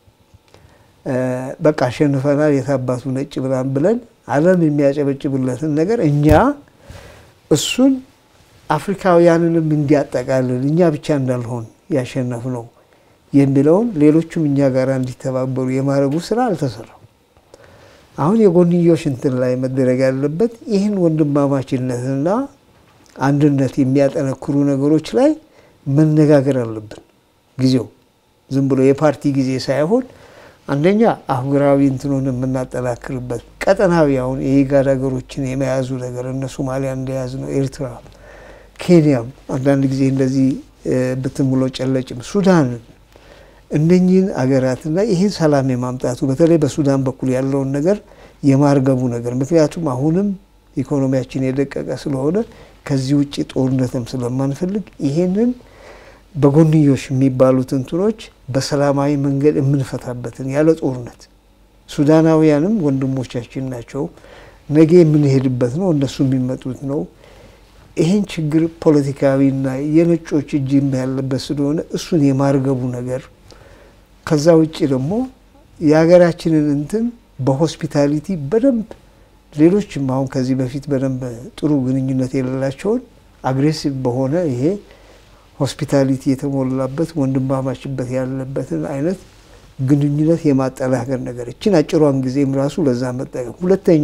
በቃ አሸንፈናል፣ የታባቱ ነጭ ብላን ብለን ዓለም የሚያጨበጭብለትን ነገር እኛ እሱን አፍሪካውያንንም እንዲያጠቃልል እኛ ብቻ እንዳልሆን ያሸነፍ ነው የሚለውን ሌሎቹም እኛ ጋር እንዲተባበሩ የማድረጉ ስራ አልተሰራም። አሁን የጎንዮሽ እንትን ላይ መደረግ ያለበት ይህን ወንድማማችነትና አንድነት የሚያጠነክሩ ነገሮች ላይ መነጋገር አለብን። ጊዜው ዝም ብሎ የፓርቲ ጊዜ ሳይሆን አንደኛ አህጉራዊ እንትኑን የምናጠናክርበት ቀጠናዊ አሁን የኢጋድ ሀገሮችን የመያዙ ነገር እነ ሶማሊያ እንደያዝ ነው ኤርትራ ኬንያም አንዳንድ ጊዜ እንደዚህ ብትምሎ ጨለጭም ሱዳንን እነኚህን አገራትና ይህን ሰላም የማምጣቱ በተለይ በሱዳን በኩል ያለውን ነገር የማርገቡ ነገር ምክንያቱም አሁንም ኢኮኖሚያችን የደቀቀ ስለሆነ ከዚህ ውጭ ጦርነትም ስለማንፈልግ ይሄንን በጎንዮሽ የሚባሉት እንትኖች በሰላማዊ መንገድ የምንፈታበትን ያለ ጦርነት ሱዳናውያንም ወንድሞቻችን ናቸው። ነገ የምንሄድበት ነው፣ እነሱ የሚመጡት ነው። ይህን ችግር ፖለቲካዊና የነጮች እጅም ያለበት ስለሆነ እሱን የማርገቡ ነገር ከዛ ውጭ ደግሞ የሀገራችንን እንትን በሆስፒታሊቲ በደንብ ሌሎችም አሁን ከዚህ በፊት በደንብ ጥሩ ግንኙነት የሌላቸውን አግሬሲቭ በሆነ ይሄ ሆስፒታሊቲ የተሞላበት ወንድማማችበት ያለበትን አይነት ግንኙነት የማጠናከር ነገር እችን አጭሯን ጊዜም ራሱ ለዛ መጠቀም። ሁለተኛ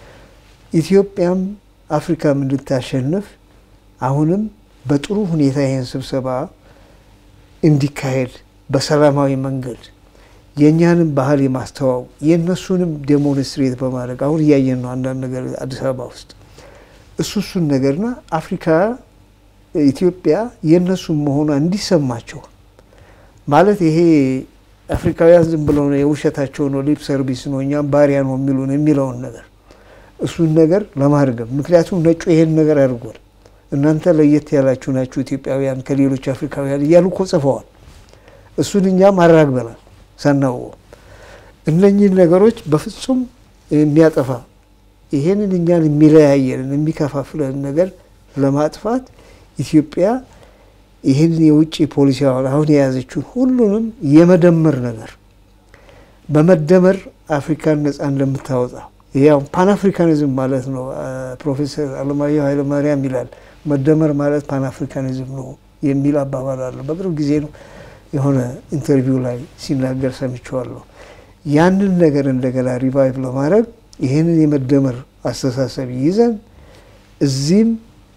ኢትዮጵያም አፍሪካም እንድታሸንፍ አሁንም በጥሩ ሁኔታ ይህን ስብሰባ እንዲካሄድ በሰላማዊ መንገድ የእኛንም ባህል የማስተዋወቅ የእነሱንም ዴሞንስትሬት በማድረግ አሁን እያየን ነው አንዳንድ ነገር አዲስ አበባ ውስጥ እሱ እሱን ነገርና አፍሪካ ኢትዮጵያ የእነሱም መሆኗ እንዲሰማቸው ማለት ይሄ አፍሪካውያን ዝም ብለው ነው የውሸታቸው ነው ሊፕ ሰርቪስ ነው እኛም ባሪያ ነው የሚሉን የሚለውን ነገር እሱን ነገር ለማርገብ ምክንያቱም ነጩ ይሄን ነገር አድርጓል። እናንተ ለየት ያላችሁ ናችሁ ኢትዮጵያውያን ከሌሎች አፍሪካውያን እያሉ እኮ ጽፈዋል። እሱን እኛም አራግበናል ሳናውቀው። እነኚህን ነገሮች በፍጹም የሚያጠፋ ይሄንን እኛን የሚለያየንን የሚከፋፍለን ነገር ለማጥፋት ኢትዮጵያ ይህንን የውጭ ፖሊሲ አሁን የያዘችውን ሁሉንም የመደመር ነገር በመደመር አፍሪካን ነጻ እንደምታወጣ ያው ፓን አፍሪካኒዝም ማለት ነው። ፕሮፌሰር አለማየሁ ኃይለማርያም ይላል መደመር ማለት ፓን አፍሪካኒዝም ነው የሚል አባባል አለ። በቅርብ ጊዜ ነው የሆነ ኢንተርቪው ላይ ሲናገር ሰምቼዋለሁ። ያንን ነገር እንደገና ሪቫይቭ ለማድረግ ይህንን የመደመር አስተሳሰብ ይዘን እዚህም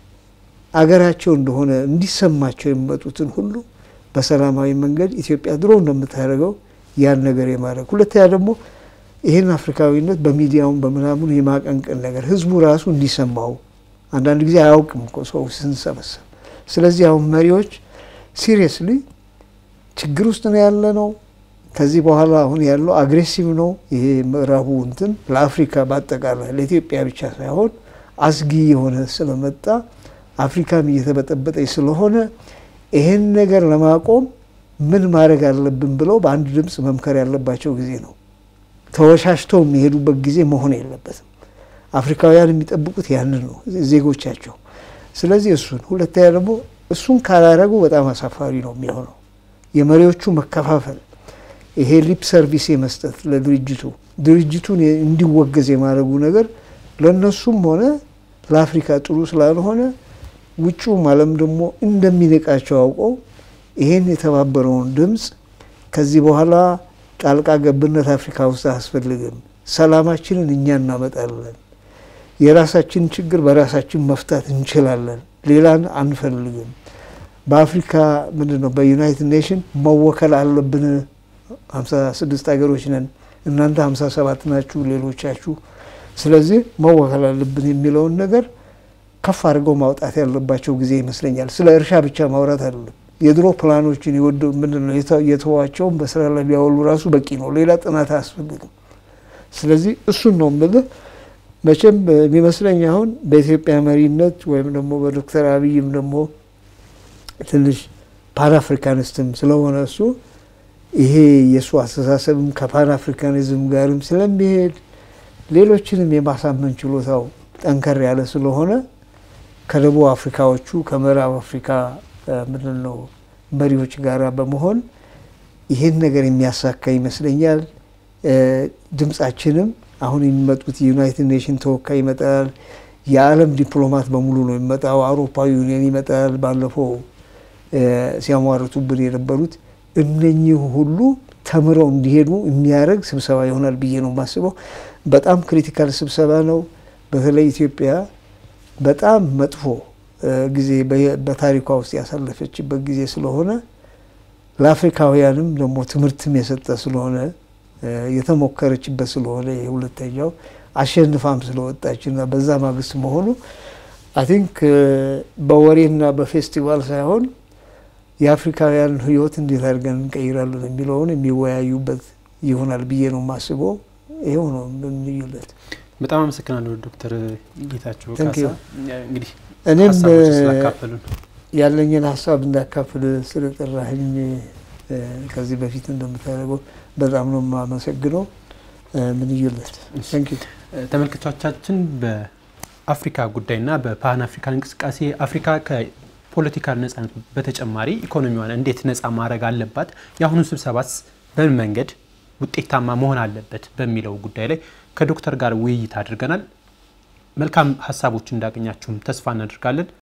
አገራቸው እንደሆነ እንዲሰማቸው የሚመጡትን ሁሉ በሰላማዊ መንገድ ኢትዮጵያ ድሮ እንደምታደርገው ያን ነገር የማድረግ ሁለተኛ ደግሞ ይህን አፍሪካዊነት በሚዲያውን በምናምኑ የማቀንቀን ነገር ህዝቡ ራሱ እንዲሰማው አንዳንድ ጊዜ አያውቅም እኮ ሰው ስንሰበሰብ። ስለዚህ አሁን መሪዎች ሲሪየስሊ ችግር ውስጥ ነው ያለ ነው። ከዚህ በኋላ አሁን ያለው አግሬሲቭ ነው። ይሄ ምዕራቡ እንትን ለአፍሪካ በአጠቃላይ ለኢትዮጵያ ብቻ ሳይሆን አስጊ የሆነ ስለመጣ አፍሪካም እየተበጠበጠች ስለሆነ ይህን ነገር ለማቆም ምን ማድረግ አለብን ብለው በአንድ ድምፅ መምከር ያለባቸው ጊዜ ነው። ተወሻሽተው የሚሄዱበት ጊዜ መሆን የለበትም። አፍሪካውያን የሚጠብቁት ያንን ነው ዜጎቻቸው። ስለዚህ እሱን ሁለተኛ ደግሞ እሱን ካላረጉ በጣም አሳፋሪ ነው የሚሆነው የመሪዎቹ መከፋፈል፣ ይሄ ሊፕ ሰርቪስ የመስጠት ለድርጅቱ ድርጅቱን እንዲወገዝ የማድረጉ ነገር ለእነሱም ሆነ ለአፍሪካ ጥሩ ስላልሆነ ውጭውም ዓለም ደግሞ እንደሚንቃቸው አውቀው ይሄን የተባበረውን ድምፅ ከዚህ በኋላ ጣልቃ ገብነት አፍሪካ ውስጥ አያስፈልግም፣ ሰላማችንን እኛ እናመጣለን፣ የራሳችን ችግር በራሳችን መፍታት እንችላለን፣ ሌላን አንፈልግም፣ በአፍሪካ ምንድን ነው በዩናይትድ ኔሽን መወከል አለብን። ሀምሳ ስድስት ሀገሮች ነን፣ እናንተ ሀምሳ ሰባት ናችሁ ሌሎቻችሁ፣ ስለዚህ መወከል አለብን የሚለውን ነገር ከፍ አድርገው ማውጣት ያለባቸው ጊዜ ይመስለኛል። ስለ እርሻ ብቻ ማውራት አይደለም። የድሮ ፕላኖችን የወደ ምንድን ነው የተዋቸውን በስራ ላይ ቢያወሉ ራሱ በቂ ነው። ሌላ ጥናት አያስፈልግም። ስለዚህ እሱን ነው የምልህ። መቼም የሚመስለኝ አሁን በኢትዮጵያ መሪነት ወይም ደግሞ በዶክተር አብይም ደግሞ ትንሽ ፓን አፍሪካኒስትም ስለሆነ እሱ ይሄ የእሱ አስተሳሰብም ከፓን አፍሪካኒዝም ጋርም ስለሚሄድ ሌሎችንም የማሳመን ችሎታው ጠንከር ያለ ስለሆነ ከደቡብ አፍሪካዎቹ ከምዕራብ አፍሪካ ምንድን ነው መሪዎች ጋራ በመሆን ይህን ነገር የሚያሳካ ይመስለኛል። ድምጻችንም አሁን የሚመጡት የዩናይትድ ኔሽን ተወካይ ይመጣል። የዓለም ዲፕሎማት በሙሉ ነው የሚመጣው። አውሮፓዊ ዩኒየን ይመጣል። ባለፈው ሲያሟርቱብን የነበሩት እነኚህ ሁሉ ተምረው እንዲሄዱ የሚያደርግ ስብሰባ ይሆናል ብዬ ነው የማስበው። በጣም ክሪቲካል ስብሰባ ነው። በተለይ ኢትዮጵያ በጣም መጥፎ ጊዜ በታሪኳ ውስጥ ያሳለፈችበት ጊዜ ስለሆነ ለአፍሪካውያንም ደግሞ ትምህርትም የሰጠ ስለሆነ የተሞከረችበት ስለሆነ የሁለተኛው አሸንፋም ስለወጣች እና በዛ ማግስት መሆኑ አይ ቲንክ በወሬና በፌስቲቫል ሳይሆን የአፍሪካውያንን ሕይወት እንዴት አድርገን እንቀይራለን የሚለውን የሚወያዩበት ይሆናል ብዬ ነው የማስበው። ይኸው ነው ልዩነት። በጣም አመሰግናለሁ ዶክተር ጌታቸው Thank ካሳ you። እንግዲህ እኔም ሀሳቦች ስላካፈሉን ያለኝን ሀሳብ እንዳካፍል ስለጠራህኝ ከዚህ በፊት እንደምታደርገው በጣም ነው የማመሰግነው። ምንዩለት። ታንክ ዩ ተመልካቾቻችን በአፍሪካ ጉዳይና በፓን አፍሪካን እንቅስቃሴ አፍሪካ ከፖለቲካ ነጻነት በተጨማሪ ኢኮኖሚዋን እንዴት ነጻ ማድረግ አለባት፣ የአሁኑ ስብሰባስ በምን መንገድ ውጤታማ መሆን አለበት በሚለው ጉዳይ ላይ ከዶክተር ጋር ውይይት አድርገናል። መልካም ሀሳቦች እንዳገኛችሁም ተስፋ እናደርጋለን።